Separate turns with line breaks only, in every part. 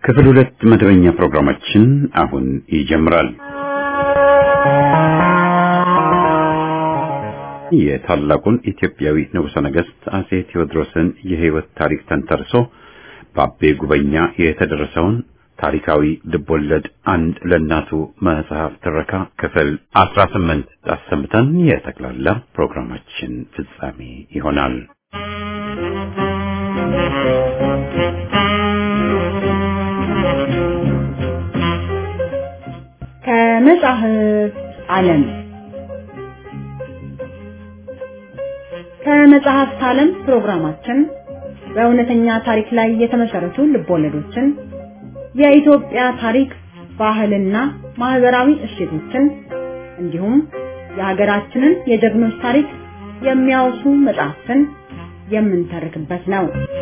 ክፍል ሁለት መደበኛ ፕሮግራማችን አሁን ይጀምራል። የታላቁን ኢትዮጵያዊ ንጉሠ ነገሥት አጼ ቴዎድሮስን የሕይወት ታሪክ ተንተርሶ በአቤ ጉበኛ የተደረሰውን ታሪካዊ ልቦለድ አንድ ለእናቱ መጽሐፍ ትረካ ክፍል አስራ ስምንት አሰምተን የጠቅላላ ፕሮግራማችን ፍጻሜ ይሆናል።
ከመጽሐፍ ዓለም ከመጽሐፍት ዓለም ፕሮግራማችን በእውነተኛ ታሪክ ላይ የተመሰረቱ ልቦለዶችን፣ የኢትዮጵያ ታሪክ፣ ባህልና ማህበራዊ እሴቶችን እንዲሁም የሀገራችንን የጀግኖች ታሪክ የሚያወሱ መጽሐፍትን የምንተርክበት ነው።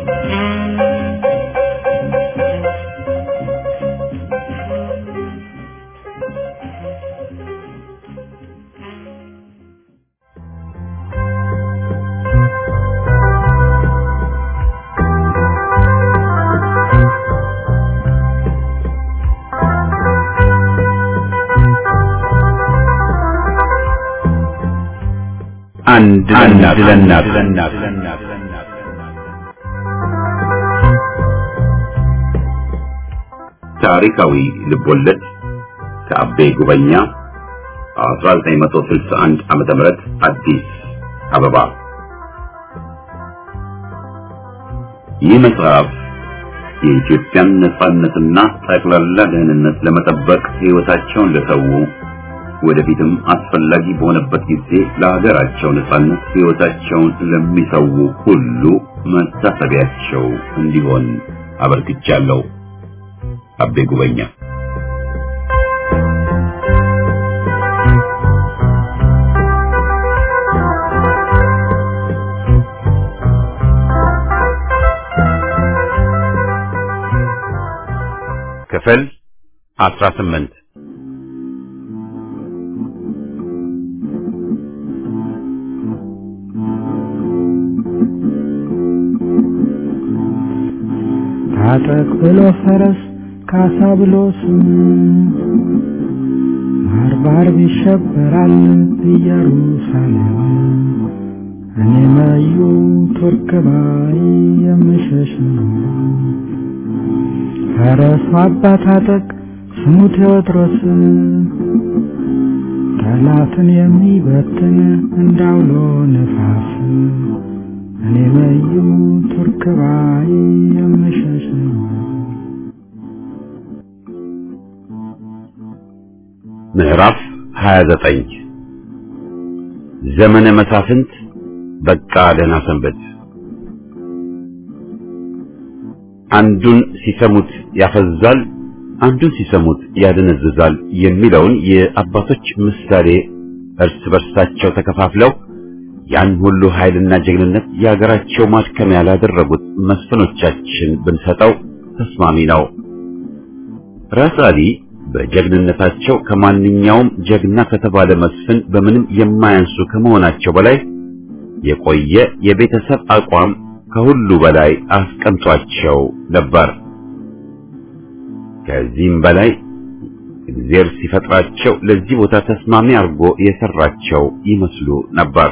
አንድ ለእናት ታሪካዊ ልቦለድ ከአቤ ጉበኛ 1961 ዓመተ ምህረት አዲስ አበባ። ይህ መጽሐፍ የኢትዮጵያን ነጻነትና ጠቅላላ ደህንነት ለመጠበቅ ሕይወታቸውን ለሰው ወደፊትም አስፈላጊ በሆነበት ጊዜ ለሀገራቸው ነጻነት ሕይወታቸውን ለሚሰው ሁሉ መታሰቢያቸው እንዲሆን አበርክቻለሁ። አቤ ጉበኛ ክፍል 18
ታጠቅ ብሎ ፈረስ ካሳ ብሎ ስም ባርባር ይሸበራል ኢየሩሳሌም እኔ መዩ ቱርክ ባይ የምሸሽ ነው። ፈረሱ አባ ታጠቅ ስሙ ቴዎድሮስ ጠላትን የሚበትን እንዳውሎ ነፋስ እኔ መዩ ቱርክ ባይ የምሸሽ ነው።
ምዕራፍ 29 ዘመነ መሳፍንት በቃ ደህና ሰንበት። አንዱን ሲሰሙት ያፈዛል፣ አንዱን ሲሰሙት ያደነዝዛል የሚለውን የአባቶች ምሳሌ እርስ በርሳቸው ተከፋፍለው ያን ሁሉ ኃይልና ጀግንነት የሀገራቸው ማድከሚያ ላደረጉት መስፍኖቻችን ብንሰጠው ተስማሚ ነው። ራስ አሊ በጀግንነታቸው ከማንኛውም ጀግና ከተባለ መስፍን በምንም የማያንሱ ከመሆናቸው በላይ የቆየ የቤተሰብ አቋም ከሁሉ በላይ አስቀምጧቸው ነበር። ከዚህም በላይ እግዚአብሔር ሲፈጥራቸው ለዚህ ቦታ ተስማሚ አድርጎ የሰራቸው ይመስሉ ነበር።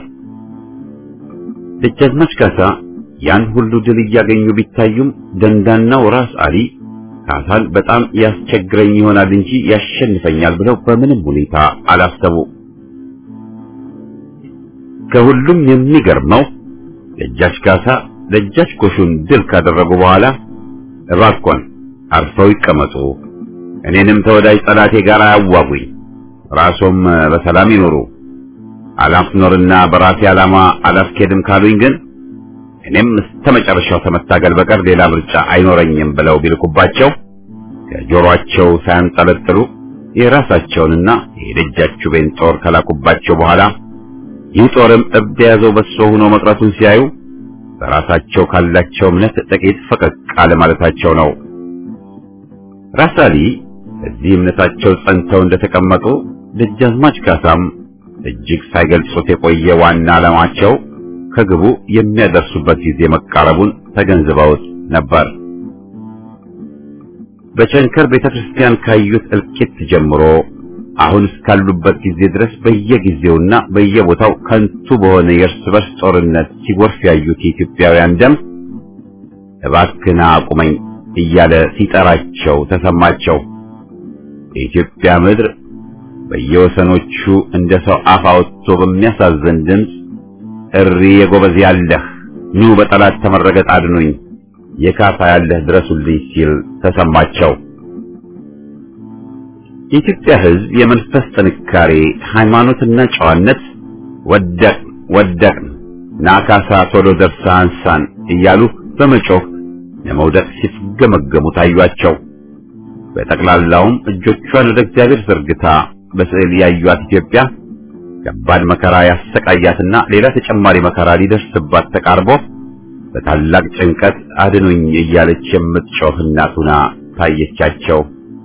ደጃዝማች ካሳ ያን ሁሉ ድል እያገኙ ቢታዩም ደንዳናው ራስ አሊ ካሳን በጣም ያስቸግረኝ ይሆናል እንጂ ያሸንፈኛል ብለው በምንም ሁኔታ አላሰቡ። ከሁሉም የሚገርመው ደጃች ካሳ ደጃች ጎሹን ድል ካደረጉ በኋላ እባኮን አርፈው ይቀመጡ፣ እኔንም ተወዳጅ ጠላቴ ጋር አያዋጉኝ፣ ራሶም በሰላም ይኖሩ፣ አላፍኖርና በራሴ ዓላማ አላስኬድም ካሉኝ ግን እኔም እስከ መጨረሻው ከመታገል በቀር ሌላ ምርጫ አይኖረኝም ብለው ቢልኩባቸው ከጆሮአቸው ሳያንጠለጥሉ የራሳቸውንና የደጃችቤን ጦር ከላኩባቸው በኋላ ይህ ጦርም እብድ የያዘው በሶ ሆኖ መቅረቱን ሲያዩ በራሳቸው ካላቸው እምነት ጥቂት ፈቀቅ አለ ማለታቸው ነው። ራስ አሊ እዚህ እምነታቸው ጸንተው እንደተቀመጡ ደጃዝማች ካሳም እጅግ ሳይገልጹት የቆየ ዋና ዓላማቸው ከግቡ የሚያደርሱበት ጊዜ መቃረቡን ተገንዝበውት ነበር። በቸንከር ቤተክርስቲያን ካዩት እልቂት ጀምሮ አሁን እስካሉበት ጊዜ ድረስ በየጊዜውና በየቦታው ከንቱ በሆነ የእርስ በርስ ጦርነት ሲጎርፍ ያዩት የኢትዮጵያውያን ደም እባክና አቁመኝ እያለ ሲጠራቸው ተሰማቸው። የኢትዮጵያ ምድር በየወሰኖቹ እንደ ሰው አፍ አውጥቶ በሚያሳዝን ድምፅ እሪ የጎበዝ ያለህ ኑ በጠላት ተመረገጥ አድኑኝ የካፋ ያለህ ድረሱልኝ ሲል ተሰማቸው። የኢትዮጵያ ሕዝብ የመንፈስ ጥንካሬ፣ ሃይማኖትና ጨዋነት ወደቅ ወደቅ ናካሳ ቶሎ ደርሳ አንሳን እያሉ በመጮህ ለመውደቅ ሲፍገመገሙ ታዩአቸው። በጠቅላላውም እጆቿን ወደ እግዚአብሔር ዘርግታ በስዕል ያዩት ኢትዮጵያ ከባድ መከራ ያሰቃያትና ሌላ ተጨማሪ መከራ ሊደርስባት ተቃርቦ በታላቅ ጭንቀት አድኑኝ እያለች የምትጮህ እናት ሆና ታየቻቸው።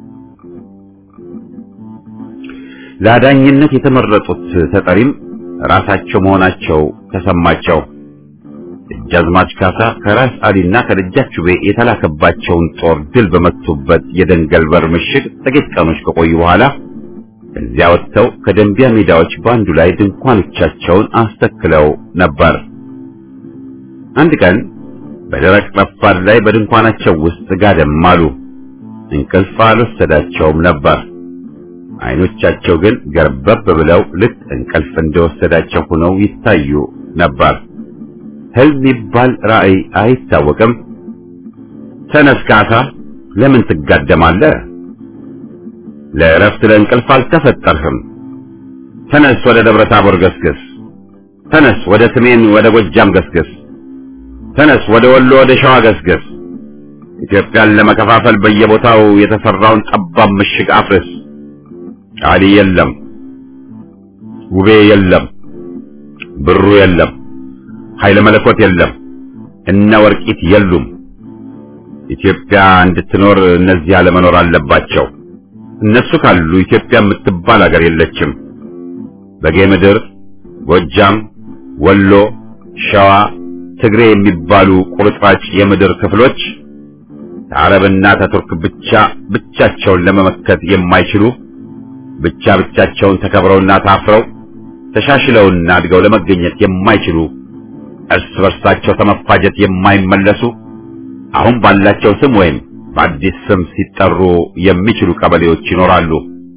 ለአዳኝነት የተመረጡት ተጠሪም ራሳቸው መሆናቸው ተሰማቸው። ደጃዝማች ካሳ ከራስ አሊና ከደጃች ጩቤ የተላከባቸውን ጦር ድል በመቱበት የደንገል በር ምሽግ ጥቂት ቀኖች ከቆዩ በኋላ ከዚያ ወጥተው ከደንቢያ ሜዳዎች በአንዱ ላይ ድንኳኖቻቸውን አስተክለው ነበር። አንድ ቀን በደረቅ ረፋድ ላይ በድንኳናቸው ውስጥ ጋደም አሉ። እንቅልፍ አልወሰዳቸውም ነበር። አይኖቻቸው ግን ገርበብ ብለው ልክ እንቅልፍ እንደወሰዳቸው ሆነው ይታዩ ነበር። ህልም ይባል ራእይ አይታወቅም። ተነስ ካሳ፣ ለምን ትጋደማለህ? ለእረፍት ለእንቅልፍ አልተፈጠርህም። ተነስ፣ ወደ ደብረ ታቦር ገስግስ። ተነስ፣ ወደ ሰሜን ወደ ጎጃም ገስግስ። ተነስ፣ ወደ ወሎ ወደ ሸዋ ገስግስ። ኢትዮጵያን ለመከፋፈል በየቦታው የተሰራውን ጠባብ ምሽግ አፍርስ። አሊ የለም፣ ውቤ የለም፣ ብሩ የለም፣ ኃይለ መለኮት የለም፣ እነ ወርቂት የሉም። ኢትዮጵያ እንድትኖር እነዚህ አለመኖር አለባቸው። እነሱ ካሉ ኢትዮጵያ የምትባል ሀገር የለችም። በጌ ምድር፣ ጎጃም፣ ወሎ፣ ሸዋ፣ ትግሬ የሚባሉ ቁርጥራጭ የምድር ክፍሎች ከአረብና ከቱርክ ብቻ ብቻቸውን ለመመከት የማይችሉ ብቻ ብቻቸውን ተከብረውና ታፍረው ተሻሽለውና አድገው ለመገኘት የማይችሉ እርስ በርሳቸው ከመፋጀት የማይመለሱ አሁን ባላቸው ስም ወይም በአዲስ ስም ሲጠሩ የሚችሉ ቀበሌዎች ይኖራሉ።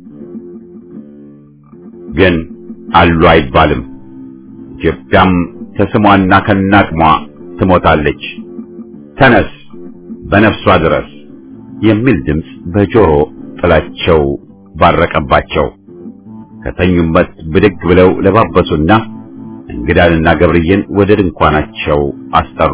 ግን አሉ አይባልም። ኢትዮጵያም ከስሟና ከናቅሟ ትሞታለች። ተነስ በነፍሷ ድረስ የሚል ድምፅ በጆሮ ጥላቸው ባረቀባቸው። ከተኙበት ብድግ ብለው ለባበሱና እንግዳንና ገብርዬን ወደ ድንኳናቸው አስጠሩ።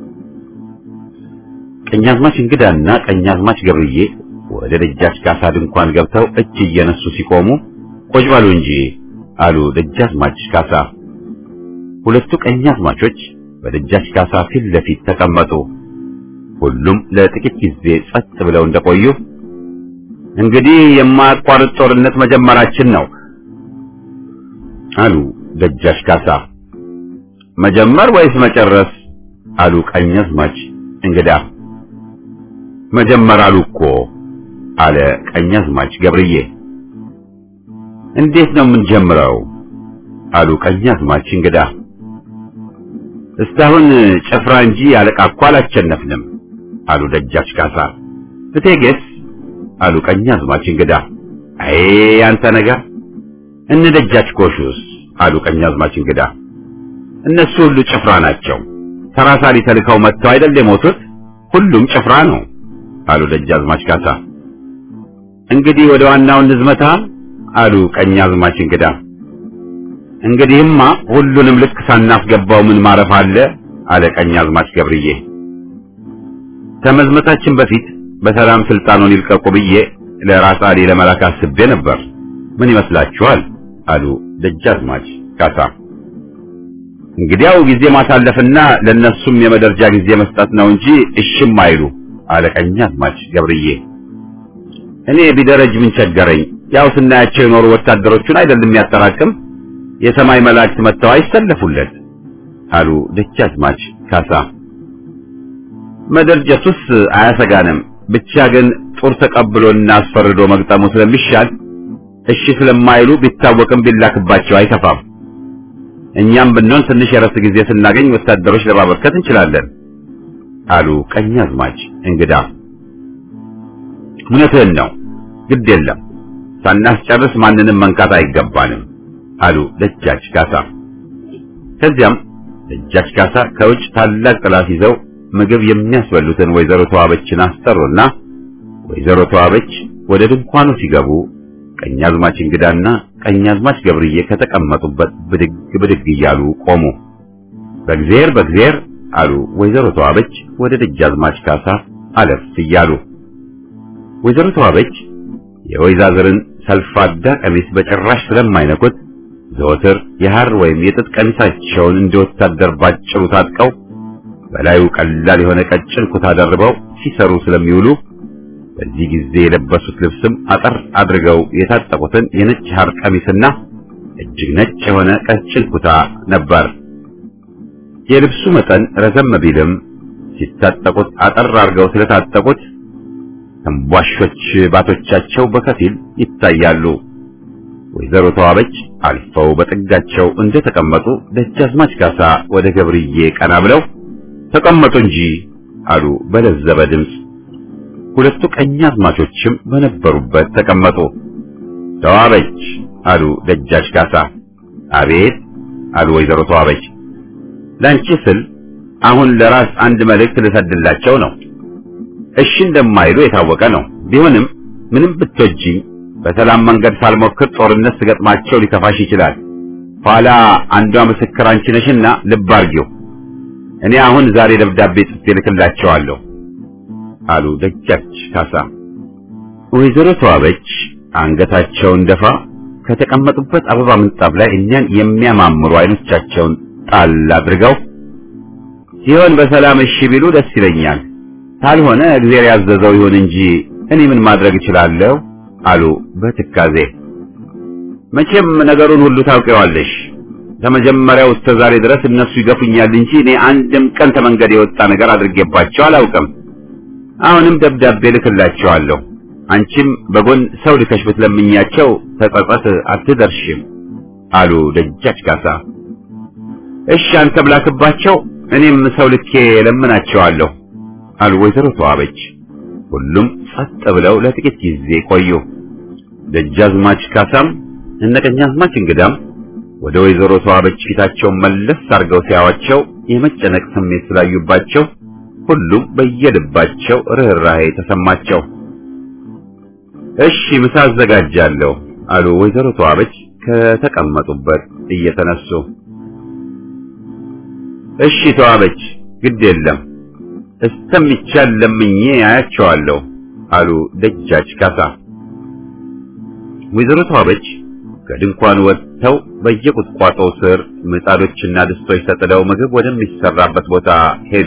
ቀኛዝማች እንግዳና ቀኛዝማች ገብርዬ ወደ ደጃች ካሳ ድንኳን ገብተው እጅ እየነሱ ሲቆሙ ቆጭ በሉ እንጂ አሉ ደጃዝማች ካሳ። ሁለቱ ቀኛዝማቾች በደጃች ካሳ ፊት ለፊት ተቀመጡ። ሁሉም ለጥቂት ጊዜ ጸጥ ብለው እንደቆዩ እንግዲህ የማያቋርጥ ጦርነት መጀመራችን ነው አሉ ደጃች ካሳ። መጀመር ወይስ መጨረስ? አሉ ቀኛዝማች እንግዳ። መጀመር አሉ እኮ አለ ቀኛዝማች ገብርዬ። እንዴት ነው የምንጀምረው? አሉ ቀኛዝማች እንግዳ። እስካሁን ጭፍራ እንጂ አለቃ እኮ አላቸነፍንም አሉ ደጃች ካሳ። እቴጌስ? አሉ ቀኛዝማች እንግዳ። አይ አንተ ነገር እነ ደጃች ጎሹስ? አሉ ቀኛዝማች እንግዳ። እነሱ ሁሉ ጭፍራ ናቸው። ተራሳሊ ተልከው መጥተው አይደል የሞቱት? ሁሉም ጭፍራ ነው አሉ ደጃዝማች ካሳ። እንግዲህ ወደ ዋናው እንዝመታ አሉ ቀኛዝማች እንግዳ። እንግዲህማ ሁሉንም ልክ ሳናስገባው ምን ማረፍ አለ አለ ቀኛዝማች ገብርዬ። ከመዝመታችን በፊት በሰላም ስልጣኑን ይልቀቁ ብዬ ለራስ አሊ ለመላክ አስቤ ነበር። ምን ይመስላችኋል? አሉ ደጃዝማች ካሳ። እንግዲያው ጊዜ ማሳለፍና ለነሱም የመደርጃ ጊዜ መስጠት ነው እንጂ እሽም አይሉ አለ ቀኛዝማች ገብርዬ። እኔ ቢደረጅ ምን ቸገረኝ? ያው ስናያቸው የኖሩ ወታደሮቹን አይደለም ያጠራቅም የሰማይ መላእክት መጥተው አይሰለፉለት አሉ ደጃዝማች ካሳ። መደርጀቱስ አያሰጋንም፣ ብቻ ግን ጦር ተቀብሎና አስፈርዶ መግጠሙ ስለሚሻል እሺ ስለማይሉ ቢታወቅም ቢላክባቸው አይከፋም። እኛም ብንሆን ትንሽ የረፍት ጊዜ ስናገኝ ወታደሮች ለማበርከት እንችላለን አሉ ቀኛዝማች እንግዳ። እውነትህን ነው፣ ግድ የለም ሳናስጨርስ ማንንም መንካት አይገባንም አሉ ደጃች ካሳ። ከዚያም ደጃች ካሳ ከውጭ ታላቅ ጥላት ይዘው ምግብ የሚያስበሉትን ወይዘሮ ተዋበችን አስጠሩና ወይዘሮ ተዋበች ወደ ድንኳኑ ሲገቡ ቀኛዝማች እንግዳና ቀኛዝማች ገብርዬ ከተቀመጡበት ብድግ ብድግ እያሉ ቆሙ። በእግዚአብሔር በእግዚአብሔር አሉ ወይዘሮ ተዋበች ወደ ደጃዝማች ካሳ አለፍ እያሉ። ወይዘሮ ተዋበች የወይዛዝርን ሰልፋዳ ቀሚስ በጭራሽ ስለማይነኩት ዘወትር የሐር ወይም የጥጥ ቀሚሳቸውን እንደ ወታደር ባጭሩ ታጥቀው በላዩ ቀላል የሆነ ቀጭን ኩታ ደርበው ሲሰሩ ስለሚውሉ በዚህ ጊዜ የለበሱት ልብስም አጠር አድርገው የታጠቁትን የነጭ ሐር ቀሚስና እጅግ ነጭ የሆነ ቀጭን ኩታ ነበር። የልብሱ መጠን ረዘም ቢልም ሲታጠቁት አጠር አድርገው ስለታጠቁት ተንቧሾች ባቶቻቸው በከፊል ይታያሉ። ወይዘሮ ተዋበች አልፈው በጥጋቸው እንደተቀመጡ ደጃዝማች ካሳ ወደ ገብርዬ ቀና ብለው ተቀመጡ እንጂ አሉ በለዘበ ድምፅ። ሁለቱ ቀኛዝማቾችም በነበሩበት ተቀመጡ። ተዋበች አሉ ደጃች ካሳ። አቤት አሉ ወይዘሮ ተዋበች። ላንቺ ስል አሁን ለራስ አንድ መልእክት ልሰድላቸው ነው። እሺ እንደማይሉ የታወቀ ነው። ቢሆንም ምንም ብትወጂኝ በሰላም መንገድ ሳልሞክር ጦርነት ስገጥማቸው ሊከፋሽ ይችላል። ኋላ አንዷ ምስክር አንቺ ነሽና ልብ አርጊው። እኔ አሁን ዛሬ ደብዳቤ ጽፌ ልክላቸዋለሁ አሉ ደጃች ካሳ። ወይዘሮ ተዋበች አንገታቸውን ደፋ ከተቀመጡበት አበባ ምንጣፍ ላይ እኛን የሚያማምሩ አይኖቻቸውን ጣል አድርገው ሲሆን በሰላም እሺ ቢሉ ደስ ይለኛል፣ ካልሆነ እግዚአብሔር ያዘዘው ይሁን እንጂ እኔ ምን ማድረግ እችላለሁ አሉ በትካዜ። መቼም ነገሩን ሁሉ ታውቂዋለሽ። ከመጀመሪያው እስከ ዛሬ ድረስ እነሱ ይገፉኛል እንጂ እኔ አንድም ቀን ከመንገድ የወጣ ነገር አድርጌባቸው አላውቅም። አሁንም ደብዳቤ ልክላቸዋለሁ። አንቺም በጎን ሰው ልከሽ ብትለምኛቸው ተጸጸት አትደርሽም አሉ ደጃች ካሳ። እሺ አንተ ብላክባቸው፣ እኔም ሰው ልኬ ለምናቸዋለሁ አሉ ወይዘሮ ተዋበች። ሁሉም ጸጥ ብለው ለጥቂት ጊዜ ቆዩ። ደጃዝማች ካሳም እነ ቀኛዝማች እንግዳም ወደ ወይዘሮ ተዋበች ፊታቸውን መለስ አድርገው ሲያዋቸው የመጨነቅ ስሜት ስላዩባቸው ሁሉም በየልባቸው ርኅራኄ ተሰማቸው። እሺ ምሳ አዘጋጃለሁ አሉ ወይዘሮ ተዋበች ከተቀመጡበት እየተነሱ። እሺ ተዋበች፣ ግድ የለም እስተሚቻል ለምኜ አያቸዋለሁ አሉ ደጃች ካሳ። ወይዘሮ ተዋበች ከድንኳን ወጥተው በየቁጥቋጦው ስር ምጣዶችና ድስቶች ተጥለው ምግብ ወደሚሰራበት ቦታ ሄዱ።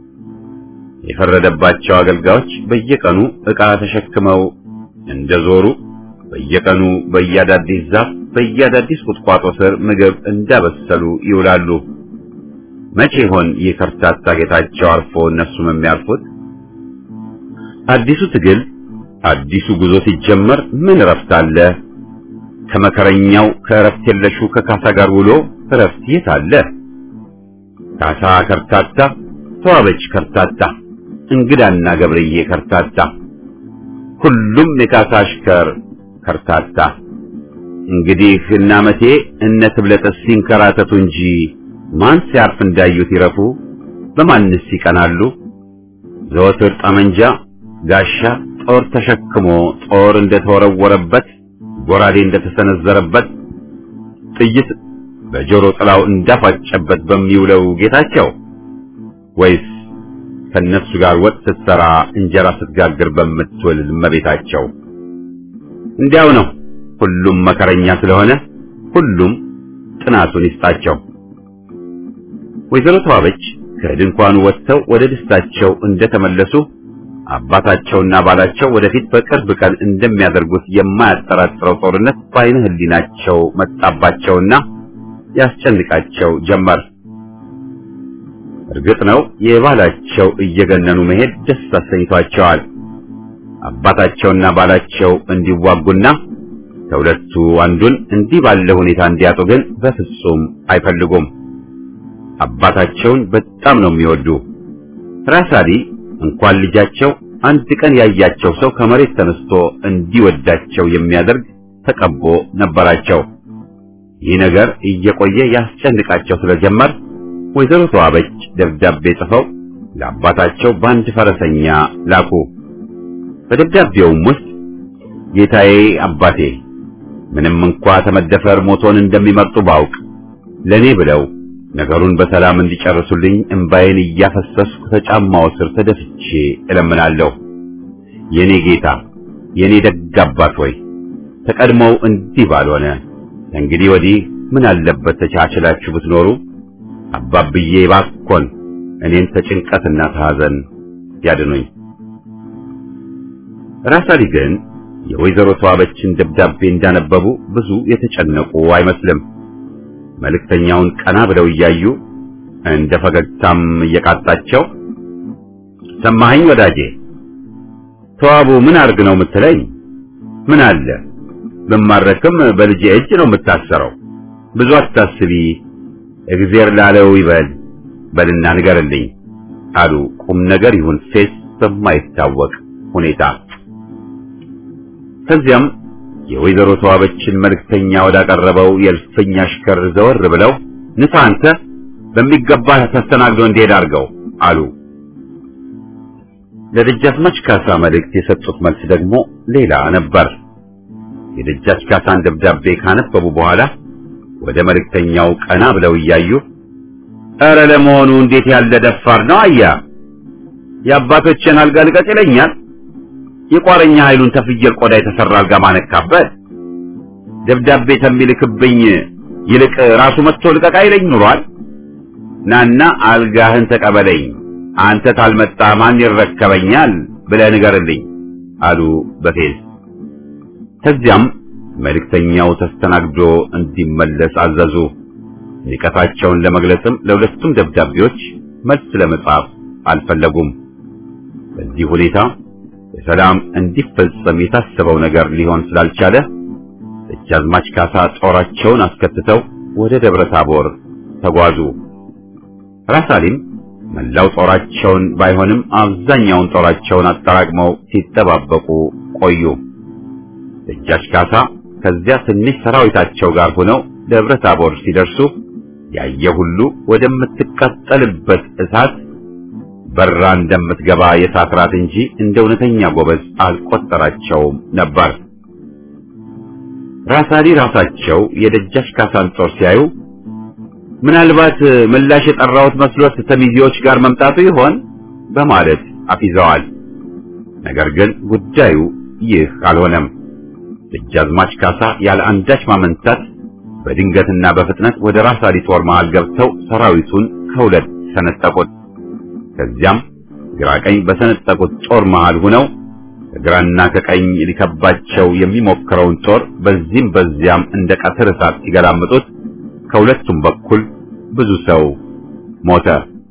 የፈረደባቸው አገልጋዮች በየቀኑ ዕቃ ተሸክመው እንደዞሩ በየቀኑ በየአዳዲስ ዛፍ በየአዳዲስ ቁጥቋጦ ስር ምግብ እንዳበሰሉ ይውላሉ። መቼ ይሆን ይህ ከርታታ ጌታቸው አርፎ እነሱም የሚያርፉት? አዲሱ ትግል አዲሱ ጉዞ ሲጀመር ምን እረፍት አለ? ከመከረኛው ከእረፍት የለሹ ከካሳ ጋር ውሎ እረፍት የት አለ? ካሳ ከርታታ፣ ተዋበች ከርታታ፣ እንግዳና ገብርዬ ከርታታ፣ ሁሉም የካሳ አሽከር ከርታታ። እንግዲህ እነ አመቴ እነ ትብለጥስ ሲንከራተቱ እንጂ ማን ሲያርፍ እንዳዩት ይረፉ? በማንስ ይቀናሉ? ዘወትር ጠመንጃ፣ ጋሻ፣ ጦር ተሸክሞ ጦር እንደተወረወረበት ጎራዴ እንደተሰነዘረበት ጥይት በጆሮ ጥላው እንዳፋጨበት በሚውለው ጌታቸው ወይስ ከነሱ ጋር ወጥ ስትሰራ እንጀራ ስትጋግር በምትውል እመቤታቸው? እንዲያው ነው። ሁሉም መከረኛ ስለሆነ ሁሉም ጥናቱን ይስጣቸው። ወይዘሮ ተዋበች ከድንኳኑ ወጥተው ወደ ደስታቸው እንደተመለሱ አባታቸውና ባላቸው ወደፊት በቅርብ ቀን እንደሚያደርጉት የማያጠራጥረው ጦርነት በዓይነ ሕሊናቸው መጣባቸውና ያስጨንቃቸው ጀመር። እርግጥ ነው የባላቸው እየገነኑ መሄድ ደስ አሰኝቷቸዋል። አባታቸውና ባላቸው እንዲዋጉና ከሁለቱ አንዱን እንዲህ ባለ ሁኔታ እንዲያጡ ግን በፍጹም አይፈልጉም። አባታቸውን በጣም ነው የሚወዱ። ራስ አሊ እንኳን ልጃቸው አንድ ቀን ያያቸው ሰው ከመሬት ተነስቶ እንዲወዳቸው የሚያደርግ ተቀቦ ነበራቸው። ይህ ነገር እየቆየ ያስጨንቃቸው ስለጀመር ወይዘሮ ተዋበች ደብዳቤ ጽፈው ለአባታቸው በአንድ ፈረሰኛ ላኩ። በደብዳቤውም ውስጥ ጌታዬ አባቴ ምንም እንኳ ተመደፈር ሞቶን እንደሚመርጡ ባውቅ ለኔ ብለው ነገሩን በሰላም እንዲጨርሱልኝ እምባዬን እያፈሰስኩ ከጫማው ስር ተደፍቼ እለምናለሁ። የኔ ጌታ የኔ ደግ አባት ሆይ ተቀድሞው እንዲህ ባልሆነ እንግዲህ ወዲህ ምን አለበት ተቻችላችሁ ብትኖሩ። አባብዬ ባኮን እኔን ተጭንቀትና ተሐዘን ያድኑኝ። ራስ አሊ ግን የወይዘሮ ተዋበችን ደብዳቤ እንዳነበቡ ብዙ የተጨነቁ አይመስልም። መልእክተኛውን ቀና ብለው እያዩ እንደ ፈገግታም እየቃጣቸው ሰማኸኝ ወዳጄ፣ ተዋቡ ምን አርግ ነው የምትለኝ? ምን አለ ብማረክም በልጄ እጅ ነው የምታሰረው። ብዙ አታስቢ፣ እግዜር ላለው ይበል በልና ንገርልኝ አሉ ቁም ነገር ይሁን ፌስ በማይታወቅ ሁኔታ። ከዚያም የወይዘሮ ተዋበችን መልእክተኛ ወዳቀረበው የእልፍኝ አሽከር ዘወር ብለው ንሳ አንተ በሚገባ ተስተናግዶ እንዲሄድ አድርገው አሉ። ለደጃዝማች ካሳ መልእክት የሰጡት መልስ ደግሞ ሌላ ነበር። የደጃች ካሳን ደብዳቤ ካነበቡ በኋላ ወደ መልእክተኛው ቀና ብለው እያዩ ኧረ ለመሆኑ እንዴት ያለ ደፋር ነው አያ የአባቶችን አልጋ ልቀቅ ይለኛል የቋረኛ ኃይሉን ተፍየል ቆዳ የተሰራ አልጋ ማነካበት ደብዳቤ ተሚልክብኝ ይልቅ ራሱ መጥቶ ልቀቅ አይለኝ ኑሯል። ናና አልጋህን ተቀበለኝ፣ አንተ ታልመጣ ማን ይረከበኛል ብለህ ንገርልኝ አሉ በፌዝ። ከዚያም መልእክተኛው ተስተናግዶ እንዲመለስ አዘዙ። ንቀታቸውን ለመግለጽም ለሁለቱም ደብዳቤዎች መልስ ለመጻፍ አልፈለጉም። በዚህ ሁኔታ በሰላም እንዲፈጸም የታሰበው ነገር ሊሆን ስላልቻለ ደጃዝማች ካሳ ጦራቸውን አስከትተው ወደ ደብረ ታቦር ተጓዙ። ራስ አሊም መላው ጦራቸውን ባይሆንም አብዛኛውን ጦራቸውን አጠራቅመው ሲጠባበቁ ቆዩ። ደጃች ካሳ ከዚያ ትንሽ ሰራዊታቸው ጋር ሆነው ደብረ ታቦር ሲደርሱ ያየ ሁሉ ወደምትቃጠልበት እሳት በራ እንደምትገባ የእሳት ራት እንጂ እንደ እውነተኛ ጎበዝ አልቆጠራቸውም ነበር። ራስ አሊ ራሳቸው የደጃች ካሳን ጦር ሲያዩ ምናልባት ምላሽ የጠራሁት መስሎት ተሚዜዎች ጋር መምጣቱ ይሆን በማለት አፊዘዋል። ነገር ግን ጉዳዩ ይህ አልሆነም። ደጃዝማች ካሳ ያለ አንዳች ማመንታት በድንገትና በፍጥነት ወደ ራስ አሊ ጦር መሃል ገብተው ሰራዊቱን ከሁለት ሰነጠቁት። ከዚያም ግራ ቀኝ በሰነጠቁት ጦር መሃል ሆነው ከግራና ከቀኝ ሊከባቸው የሚሞክረውን ጦር በዚህም በዚያም እንደ ቀትር እሳት ሲገላምጡት ከሁለቱም በኩል ብዙ ሰው ሞተ።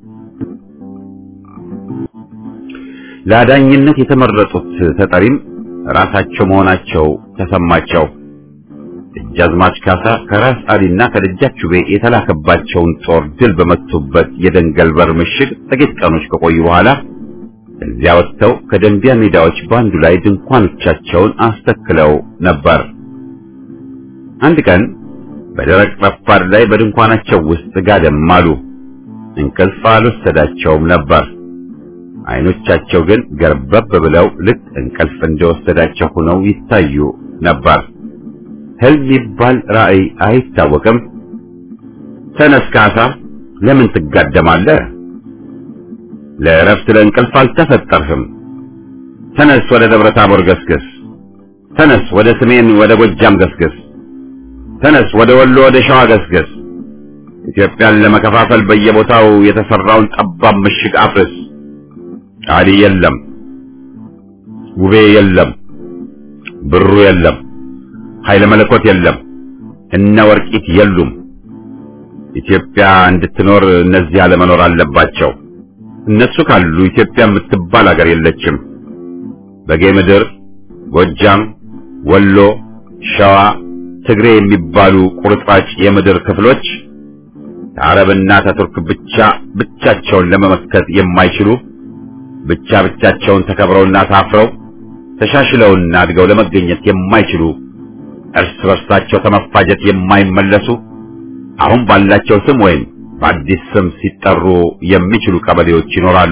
ለአዳኝነት የተመረጡት ተጠሪም ራሳቸው መሆናቸው ተሰማቸው። ደጃዝማች ካሳ ከራስ አሊና ከደጃች ቤ የተላከባቸውን ጦር ድል በመቱበት የደንገል በር ምሽግ ጥቂት ቀኖች ከቆዩ በኋላ እዚያ ወጥተው ከደንቢያ ሜዳዎች ባንዱ ላይ ድንኳኖቻቸውን አስተክለው ነበር። አንድ ቀን በደረቅ ረፋድ ላይ በድንኳናቸው ውስጥ ጋደም አሉ። እንቅልፍ አልወሰዳቸውም ነበር። አይኖቻቸው ግን ገርበብ ብለው ልክ እንቅልፍ እንደወሰዳቸው ሆነው ይታዩ ነበር። ህልም ይባል ራእይ አይታወቅም። ተነስ ካሳ፣ ለምን ትጋደማለህ? ለእረፍት ለእንቅልፍ አልተፈጠርህም። ተነስ፣ ወደ ደብረ ታቦር ገስግስ። ተነስ፣ ወደ ሰሜን ወደ ጎጃም ገስግስ። ተነስ፣ ወደ ወሎ ወደ ሸዋ ገስግስ። ኢትዮጵያን ለመከፋፈል በየቦታው የተሰራውን ጠባብ ምሽግ አፍርስ። አሊ የለም፣ ውቤ የለም፣ ብሩ የለም፣ ኃይለ መለኮት የለም፣ እነ ወርቂት የሉም። ኢትዮጵያ እንድትኖር እነዚህ አለመኖር አለባቸው። እነሱ ካሉ ኢትዮጵያ የምትባል ሀገር የለችም። በጌ ምድር፣ ጎጃም፣ ወሎ፣ ሸዋ፣ ትግሬ የሚባሉ ቁርጥራጭ የምድር ክፍሎች ከአረብና ከቱርክ ብቻ ብቻቸውን ለመመከት የማይችሉ ብቻ ብቻቸውን ተከብረውና ታፍረው ተሻሽለውና አድገው ለመገኘት የማይችሉ እርስ በርሳቸው ከመፋጀት የማይመለሱ አሁን ባላቸው ስም ወይም በአዲስ ስም ሲጠሩ የሚችሉ ቀበሌዎች ይኖራሉ።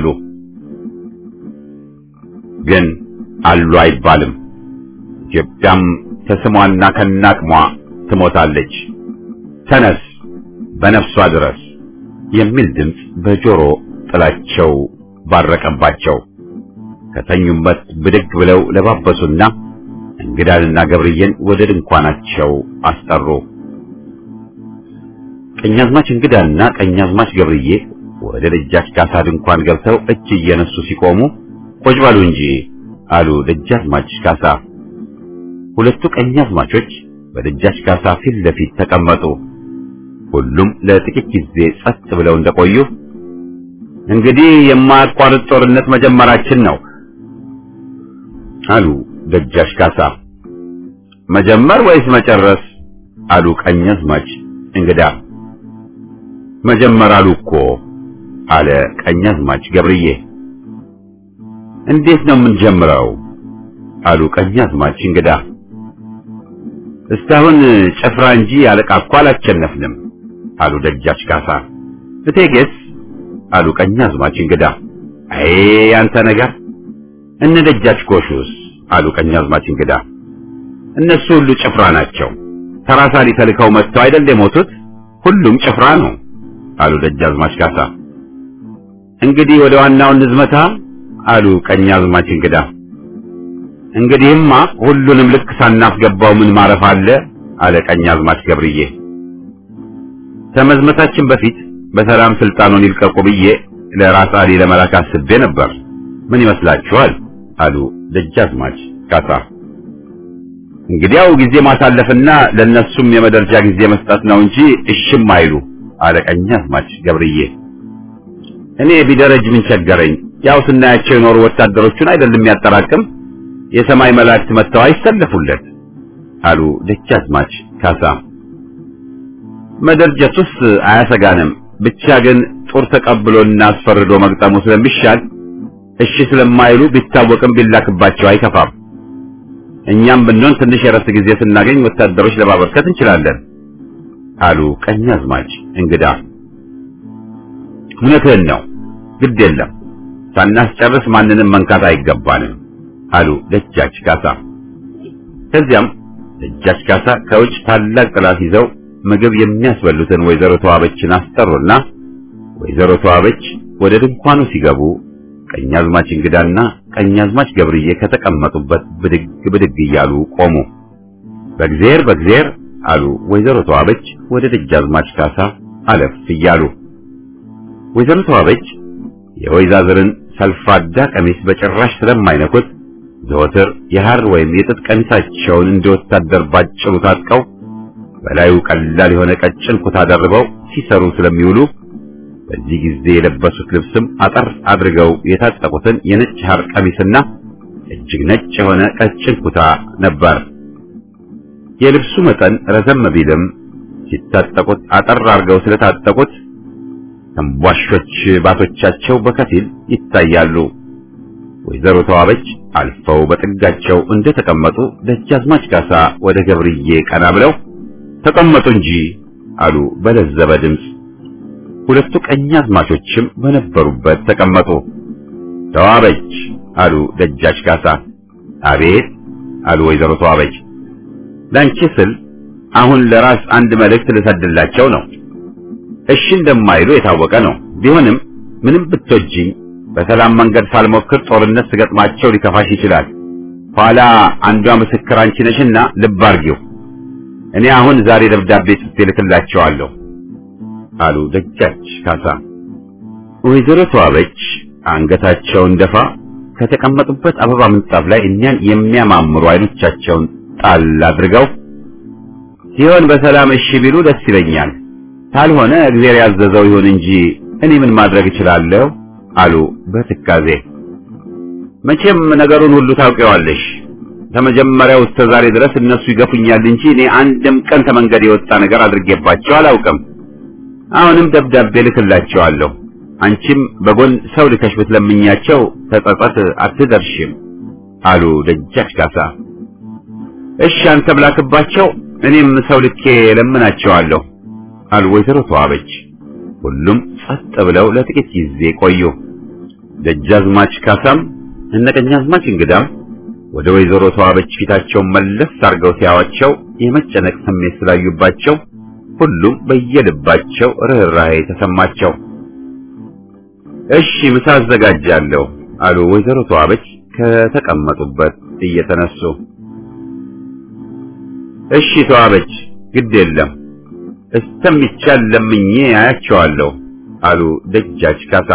ግን አሉ አይባልም። ኢትዮጵያም ከስሟና ከናቅሟ ትሞታለች። ተነስ በነፍሷ ድረስ የሚል ድምፅ በጆሮ ጥላቸው ባረቀባቸው። ከተኙበት ብድግ ብለው ለባበሱና እንግዳንና ገብርዬን ወደ ድንኳናቸው አስጠሩ። ቀኛዝማች እንግዳና ቀኛዝማች ገብርዬ ወደ ደጃች ካሳ ድንኳን ገብተው እጅ እየነሱ ሲቆሙ ቁጭ በሉ እንጂ አሉ ደጃዝማች ካሳ። ሁለቱ ቀኛዝማቾች በደጃች ካሳ ፊት ለፊት ተቀመጡ። ሁሉም ለጥቂት ጊዜ ጸጥ ብለው እንደቆዩ እንግዲህ የማያቋርጥ ጦርነት መጀመራችን ነው አሉ ደጃች ካሳ። መጀመር ወይስ መጨረስ? አሉ ቀኛዝማች እንግዳ። መጀመር አሉ እኮ አለ ቀኛዝማች ገብርዬ። እንዴት ነው የምንጀምረው? አሉ ቀኛዝማች እንግዳ። እስካሁን ጭፍራ እንጂ አለቃ እኮ አላቸነፍንም አሉ ደጃች ካሳ። እቴጌስ? አሉ ቀኛዝማች እንግዳ። አይ አንተ ነገር እነ ደጃች ጎሹስ? አሉ ቀኛዝማች እንግዳ። እነሱ ሁሉ ጭፍራ ናቸው። ተራሳሊ ተልከው መጥተው አይደል የሞቱት? ሁሉም ጭፍራ ነው አሉ ደጃዝማች ካሳ። እንግዲህ ወደ ዋናው ንዝመታ አሉ ቀኛዝማች እንግዳ። እንግዲህማ ሁሉንም ልክ ሳናስገባው ምን ማረፍ አለ አለ ቀኛዝማች ገብርዬ። ከመዝመታችን በፊት በሰላም ስልጣኑን ይልቀቁ ብዬ ለራስ አሊ ለመላክ አስቤ ነበር። ምን ይመስላችኋል? አሉ ደጃዝማች ካሳ። እንግዲያው ጊዜ ማሳለፍና ለነሱም የመደርጃ ጊዜ መስጠት ነው እንጂ እሽም አይሉ አለ ቀኛዝማች ገብርዬ። እኔ ቢደረጅ ምን ቸገረኝ? ያው ስናያቸው የኖሩ ወታደሮቹን አይደለም የሚያጠራቅም የሰማይ መላእክት መጥተው አይሰለፉለት አሉ ደጃዝማች ካሳ። መደርጀቱስ አያሰጋንም፣ ብቻ ግን ጦር ተቀብሎና አስፈርዶ መግጠሙ ስለሚሻል እሺ ስለማይሉ ቢታወቅም ቢላክባቸው አይከፋም። እኛም ብንሆን ትንሽ የረፍት ጊዜ ስናገኝ ወታደሮች ለማበርከት እንችላለን አሉ ቀኛዝማች እንግዳ። እውነትህን ነው፣ ግድ የለም ሳናስጨርስ ማንንም መንካት አይገባንም አሉ ደጃች ካሳ። ከዚያም ደጃች ካሳ ከውጭ ታላቅ ጥላት ይዘው ምግብ የሚያስበሉትን ወይዘሮ ተዋበችን አስጠሩና ወይዘሮ ተዋበች ወደ ድንኳኑ ሲገቡ ቀኛዝማች እንግዳና ቀኛዝማች ገብርዬ ከተቀመጡበት ብድግ ብድግ እያሉ ቆሙ። በእግዚአብሔር በእግዚአብሔር አሉ ወይዘሮ ተዋበች ወደ ደጃዝማች ካሳ አለፍ እያሉ። ወይዘሮ ተዋበች የወይዛዝርን ሰልፋዳ ቀሚስ በጭራሽ ስለማይነኩት ዘወትር የሐር ወይም የጥጥ ቀሚሳቸውን እንደ ወታደር ባጭሩ ታጥቀው በላዩ ቀላል የሆነ ቀጭን ኩታ ደርበው ሲሰሩ ስለሚውሉ በዚህ ጊዜ የለበሱት ልብስም አጠር አድርገው የታጠቁትን የነጭ ሐር ቀሚስና እጅግ ነጭ የሆነ ቀጭን ኩታ ነበር። የልብሱ መጠን ረዘም ቢልም ሲታጠቁት አጠር አድርገው ስለታጠቁት ተንቧሾች ባቶቻቸው በከፊል ይታያሉ። ወይዘሮ ተዋበች አልፈው በጥጋቸው እንደተቀመጡ ደጃዝማች ካሳ ወደ ገብርዬ ቀና ብለው ተቀመጡ እንጂ አሉ በለዘበ ድምፅ። ሁለቱ ቀኛዝማቾችም በነበሩበት ተቀመጡ። ተዋበች አሉ ደጃች ካሳ። አቤት አሉ ወይዘሮ ተዋበች። ላንቺ ስል አሁን ለራስ አንድ መልእክት ልሰድላቸው ነው። እሺ እንደማይሉ የታወቀ ነው። ቢሆንም ምንም ብትወጂኝ በሰላም መንገድ ሳልሞክር ጦርነት ስገጥማቸው ሊከፋሽ ይችላል። ኋላ አንዷ ምስክር አንቺ ነሽና ልብ አርጊው። እኔ አሁን ዛሬ ደብዳቤ ጽፌ ልክላቸዋለሁ አሉ ደጃች ካሳ። ወይዘሮ ተዋበች አንገታቸውን ደፋ ከተቀመጡበት አበባ ምንጣፍ ላይ እኛን የሚያማምሩ አይኖቻቸውን ጣል አድርገው ሲሆን በሰላም እሺ ቢሉ ደስ ይለኛል፣ ካልሆነ እግዚአብሔር ያዘዘው ይሁን እንጂ እኔ ምን ማድረግ እችላለሁ አሉ በትካዜ። መቼም ነገሩን ሁሉ ታውቂዋለሽ። ከመጀመሪያው እስከ ዛሬ ድረስ እነሱ ይገፉኛል እንጂ እኔ አንድም ቀን ከመንገድ የወጣ ነገር አድርጌባቸው አላውቅም። አሁንም ደብዳቤ ልክላቸዋለሁ። አንቺም በጎን ሰው ልከሽ ብትለምኛቸው ተጸጸት አትደርሽም አሉ ደጃች ካሳ። እሺ አንተ ብላክባቸው፣ እኔም ሰው ልኬ ለምናቸዋለሁ አሉ ወይዘሮ ተዋበች። ሁሉም ጸጥ ብለው ለጥቂት ጊዜ ቆዩ። ደጃዝማች ካሳም እነ ቀኛዝማች እንግዳም ወደ ወይዘሮ ተዋበች ፊታቸውን መለስ አድርገው ሲያዋቸው የመጨነቅ ስሜት ስላዩባቸው ሁሉም በየልባቸው ርኅራኄ ተሰማቸው። እሺ ምሳ አዘጋጃለሁ አሉ ወይዘሮ ተዋበች ከተቀመጡበት እየተነሱ። እሺ ተዋበች፣ ግድ የለም እስተሚቻል ለምኜ አያቸዋለሁ አሉ ደጃች ካሳ።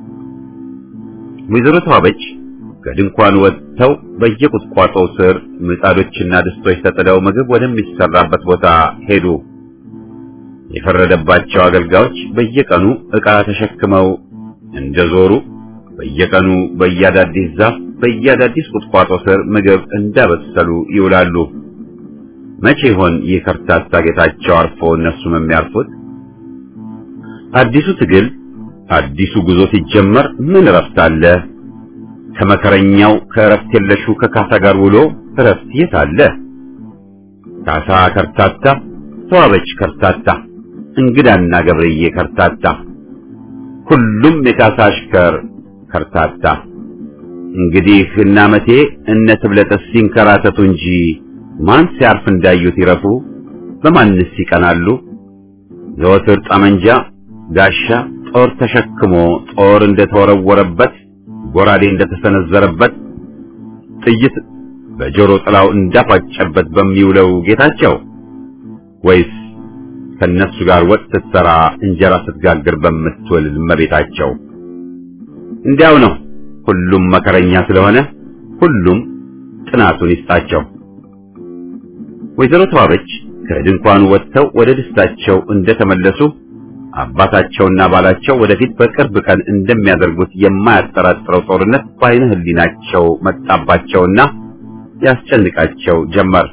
ወይዘሮ ተዋበች ከድንኳን ወጥተው በየቁጥቋጦው ስር ምጣዶችና ድስቶች ተጥለው ምግብ ወደሚሰራበት ቦታ ሄዱ። የፈረደባቸው አገልጋዮች በየቀኑ ዕቃ ተሸክመው እንደዞሩ በየቀኑ በየአዳዲስ ዛፍ በየአዳዲስ ቁጥቋጦ ስር ምግብ እንዳበሰሉ ይውላሉ። መቼ ይሆን ይህ ከርታታ ጌታቸው አርፎ እነሱም የሚያርፉት? አዲሱ ትግል አዲሱ ጉዞ ሲጀመር ምን እረፍት አለ? ከመከረኛው ከእረፍት የለሹ ከካሳ ጋር ውሎ እረፍት የት አለ? ካሳ ከርታታ፣ ተዋበች ከርታታ፣ እንግዳና ገብርዬ ከርታታ፣ ሁሉም የካሳ አሽከር ከርታታ። እንግዲህ እነ አመቴ እነ ትብለጠስ ሲንከራተቱ እንጂ ማን ሲያርፍ እንዳዩት ይረፉ? በማንስ ይቀናሉ? ዘወትር ጠመንጃ፣ ጋሻ፣ ጦር ተሸክሞ ጦር እንደተወረወረበት ጎራዴ እንደተሰነዘረበት ጥይት በጆሮ ጥላው እንዳፋጨበት በሚውለው ጌታቸው ወይስ ከነሱ ጋር ወጥ ስትሰራ እንጀራ ስትጋግር በምትውል እመቤታቸው? እንዲያው ነው። ሁሉም መከረኛ ስለሆነ ሁሉም ጥናቱን ይስጣቸው። ወይዘሮ ተዋበች ከድንኳኑ ወጥተው ወደ ደስታቸው እንደተመለሱ አባታቸውና ባላቸው ወደፊት በቅርብ ቀን እንደሚያደርጉት የማያጠራጥረው ጦርነት በዓይነ ሕሊናቸው መጣባቸውና ያስጨንቃቸው ጀመር።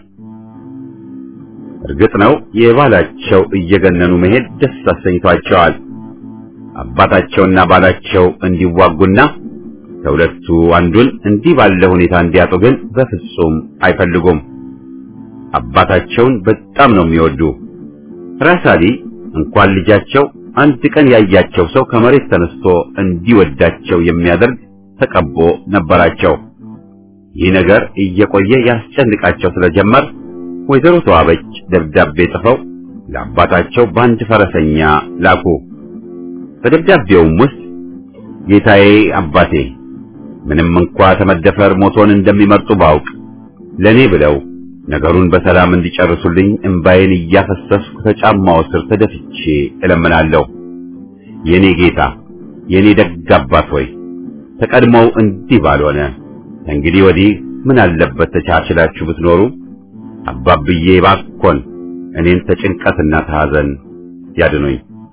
እርግጥ ነው የባላቸው እየገነኑ መሄድ ደስ አሰኝቷቸዋል። አባታቸውና ባላቸው እንዲዋጉና ከሁለቱ አንዱን እንዲህ ባለ ሁኔታ እንዲያጡ ግን በፍጹም አይፈልጉም። አባታቸውን በጣም ነው የሚወዱ። ራሳሊ እንኳን ልጃቸው አንድ ቀን ያያቸው ሰው ከመሬት ተነስቶ እንዲወዳቸው የሚያደርግ ተቀቦ ነበራቸው። ይህ ነገር እየቆየ ያስጨንቃቸው ስለጀመር ወይዘሮ ተዋበች ደብዳቤ ጽፈው ለአባታቸው በአንድ ፈረሰኛ ላኩ። በደብዳቤውም ውስጥ ጌታዬ አባቴ፣ ምንም እንኳ ተመደፈር ሞቶን እንደሚመርጡ ባውቅ ለኔ ብለው ነገሩን በሰላም እንዲጨርሱልኝ እምባዬን እያፈሰስኩ ከጫማው ስር ተደፍቼ እለምናለሁ። የኔ ጌታ፣ የኔ ደግ አባት ሆይ ተቀድሞው እንዲህ ባልሆነ እንግዲህ ወዲህ ምን አለበት ተቻችላችሁ ብትኖሩ። አባብዬ ባኮን እኔን ተጭንቀትና ተሐዘን ያድኑኝ።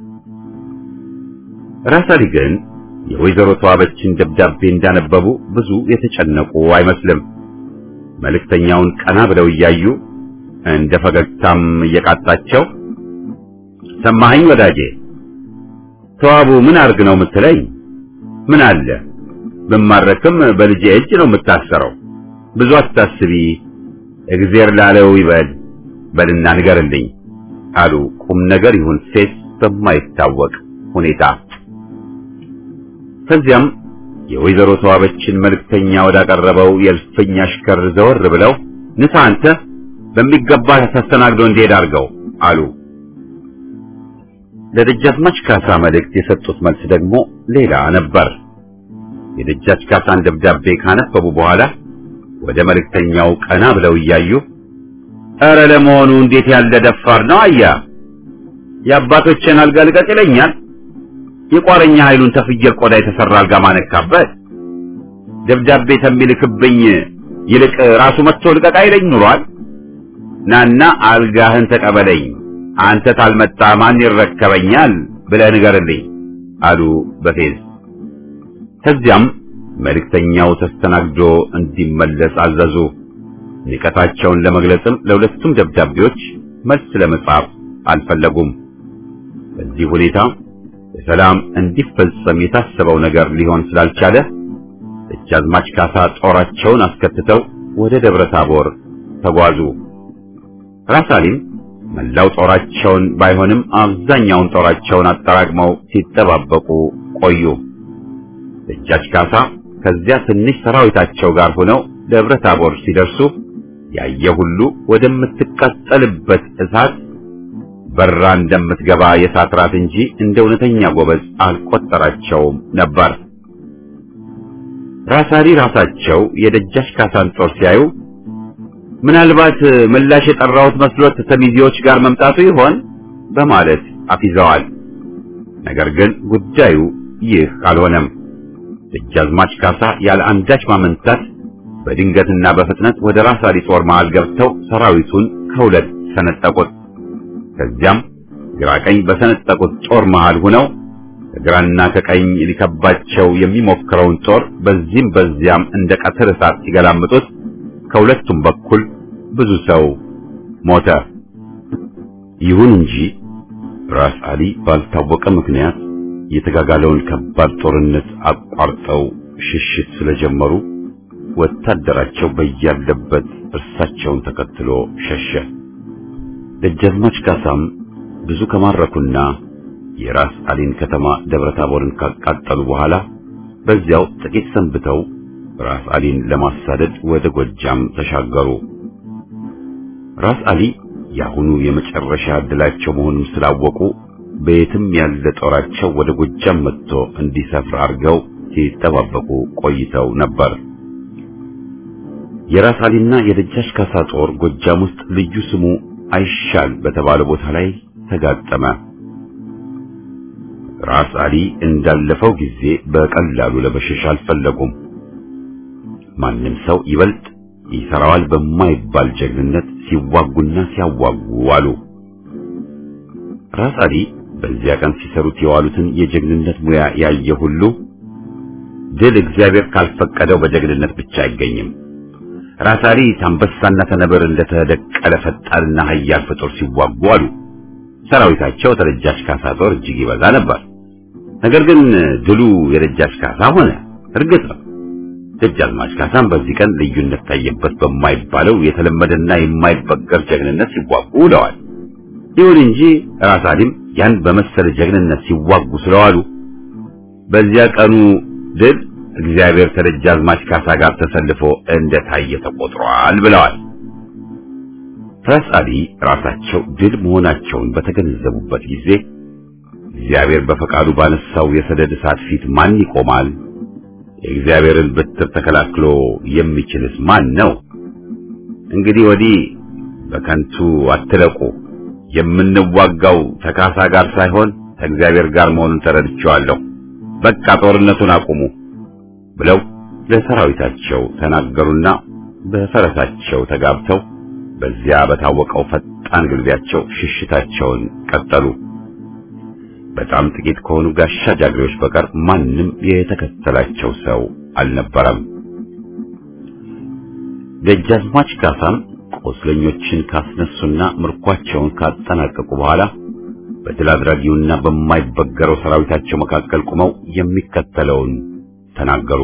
ራሳሊ ግን የወይዘሮ ተዋበችን ደብዳቤ እንዳነበቡ ብዙ የተጨነቁ አይመስልም። መልእክተኛውን ቀና ብለው እያዩ እንደ ፈገግታም እየቃጣቸው ሰማኸኝ ወዳጄ፣ ተዋቡ ምን አርግ ነው የምትለኝ? ምን አለ ብማረክም በልጄ እጅ ነው የምታሰረው። ብዙ አታስቢ፣ እግዜር ላለው ይበል በልና ንገርልኝ አሉ ቁም ነገር ይሁን ሴት በማይታወቅ ሁኔታ። ከዚያም የወይዘሮ ተዋበችን መልእክተኛ ወዳቀረበው የእልፍኝ አሽከር ዘወር ብለው ንሳ አንተ በሚገባ ተስተናግዶ እንዲሄድ አድርገው አሉ። ለደጃዝማች ካሳ መልእክት የሰጡት መልስ ደግሞ ሌላ ነበር። የደጃች ካሳን ደብዳቤ ካነበቡ በኋላ ወደ መልእክተኛው ቀና ብለው እያዩ ኧረ ለመሆኑ እንዴት ያለ ደፋር ነው አያ የአባቶችን አልጋ ልቀቅ ይለኛል የቋረኛ ኃይሉን ተፍየል ቆዳ የተሰራ አልጋ ማነካበት ደብዳቤ ተሚልክብኝ ይልቅ ራሱ መጥቶ ልቀቅ አይለኝ ኑሯል። ናና አልጋህን ተቀበለኝ፣ አንተ ታልመጣ ማን ይረከበኛል ብለህ ንገርልኝ አሉ በፌዝ። ከዚያም መልእክተኛው ተስተናግዶ እንዲመለስ አዘዙ። ንቀታቸውን ለመግለጽም ለሁለቱም ደብዳቤዎች መልስ ለመጻፍ አልፈለጉም። በዚህ ሁኔታ በሰላም እንዲፈጸም የታሰበው ነገር ሊሆን ስላልቻለ ደጃዝማች ካሳ ጦራቸውን አስከትተው ወደ ደብረ ታቦር ተጓዙ። ራሳሊም መላው ጦራቸውን ባይሆንም አብዛኛውን ጦራቸውን አጠራቅመው ሲጠባበቁ ቆዩ። ደጃች ካሳ ከዚያ ትንሽ ሰራዊታቸው ጋር ሆነው ደብረ ታቦር ሲደርሱ ያየ ሁሉ ወደምትቃጠልበት እሳት በራ እንደምትገባ የእሳት ራት እንጂ እንደ እውነተኛ ጎበዝ አልቆጠራቸውም ነበር። ራሳሊ ራሳቸው የደጃች ካሳን ጦር ሲያዩ ምናልባት ምላሽ የጠራሁት መስሎት ተሚዜዎች ጋር መምጣቱ ይሆን በማለት አፊዘዋል። ነገር ግን ጉዳዩ ይህ አልሆነም። ደጃዝማች ካሳ ያለ አንዳች ማመንታት በድንገትና በፍጥነት ወደ ራሳሊ ጦር መሃል ገብተው ሰራዊቱን ከሁለት ሰነጠቁት። ከዚያም ግራ ቀኝ በሰነጠቁት ጦር መሃል ሆነው ከግራና ከቀኝ ሊከባቸው የሚሞክረውን ጦር በዚህም በዚያም እንደ ቀትር እሳት ሲገላምጡት ከሁለቱም በኩል ብዙ ሰው ሞተ። ይሁን እንጂ ራስ አሊ ባልታወቀ ምክንያት የተጋጋለውን ከባድ ጦርነት አቋርጠው ሽሽት ስለጀመሩ ወታደራቸው በያለበት እርሳቸውን ተከትሎ ሸሸ። ደጃዝማች ካሳም ብዙ ከማረኩና የራስ አሊን ከተማ ደብረ ታቦርን ካቃጠሉ በኋላ በዚያው ጥቂት ሰንብተው ራስ አሊን ለማሳደድ ወደ ጎጃም ተሻገሩ። ራስ አሊ የአሁኑ የመጨረሻ ዕድላቸው መሆኑን ስላወቁ በየትም ያለ ጦራቸው ወደ ጎጃም መጥቶ እንዲሰፍር አድርገው ሲጠባበቁ ቆይተው ነበር። የራስ አሊና የደጃች ካሳ ጦር ጎጃም ውስጥ ልዩ ስሙ አይሻል በተባለ ቦታ ላይ ተጋጠመ። ራስ አሊ እንዳለፈው ጊዜ በቀላሉ ለመሸሽ አልፈለጉም። ማንም ሰው ይበልጥ ይሰራዋል በማይባል ጀግንነት ሲዋጉና ሲያዋጉ አሉ። ራስ አሊ በዚያ ቀን ሲሰሩት የዋሉትን የጀግንነት ሙያ ያየ ሁሉ ድል እግዚአብሔር ካልፈቀደው በጀግንነት ብቻ አይገኝም። ራስ አሊ አንበሳና ተነብር እንደተደቀለ ፈጣንና ኃያል ፍጡር ሲዋጉ አሉ። ሰራዊታቸው ተደጃች ካሳ ጦር እጅግ ይበዛ ነበር። ነገር ግን ድሉ የደጃች ካሳ ሆነ። እርግጥ ነው ደጃዝማች ካሳም በዚህ ቀን ልዩነት ታየበት በማይባለው የተለመደና የማይበገር ጀግንነት ሲዋጉ ውለዋል። ይሁን እንጂ ራስ አሊም ያን በመሰለ ጀግንነት ሲዋጉ ስለዋሉ በዚያ ቀኑ ድል እግዚአብሔር ከደጃዝማች ካሳ ጋር ተሰልፎ እንደታየ ተቆጥሯል ብለዋል። ራስ አሊ ራሳቸው ድል መሆናቸውን በተገነዘቡበት ጊዜ እግዚአብሔር በፈቃዱ ባነሳው የሰደድ እሳት ፊት ማን ይቆማል? የእግዚአብሔርን በትር ተከላክሎ የሚችልስ ማን ነው? እንግዲህ ወዲህ በከንቱ አትለቁ። የምንዋጋው ተካሳ ጋር ሳይሆን ከእግዚአብሔር ጋር መሆኑን ተረድቼዋለሁ። በቃ ጦርነቱን አቁሙ ብለው ለሰራዊታቸው ተናገሩና በፈረሳቸው ተጋብተው በዚያ በታወቀው ፈጣን ግልቢያቸው ሽሽታቸውን ቀጠሉ። በጣም ጥቂት ከሆኑ ጋሻ ጃግሬዎች በቀር ማንም የተከተላቸው ሰው አልነበረም። ደጃዝማች ካሳም ቆስለኞችን ካስነሱና ምርኳቸውን ካጠናቀቁ በኋላ በድል አድራጊውና በማይበገረው ሰራዊታቸው መካከል ቆመው የሚከተለውን ተናገሩ።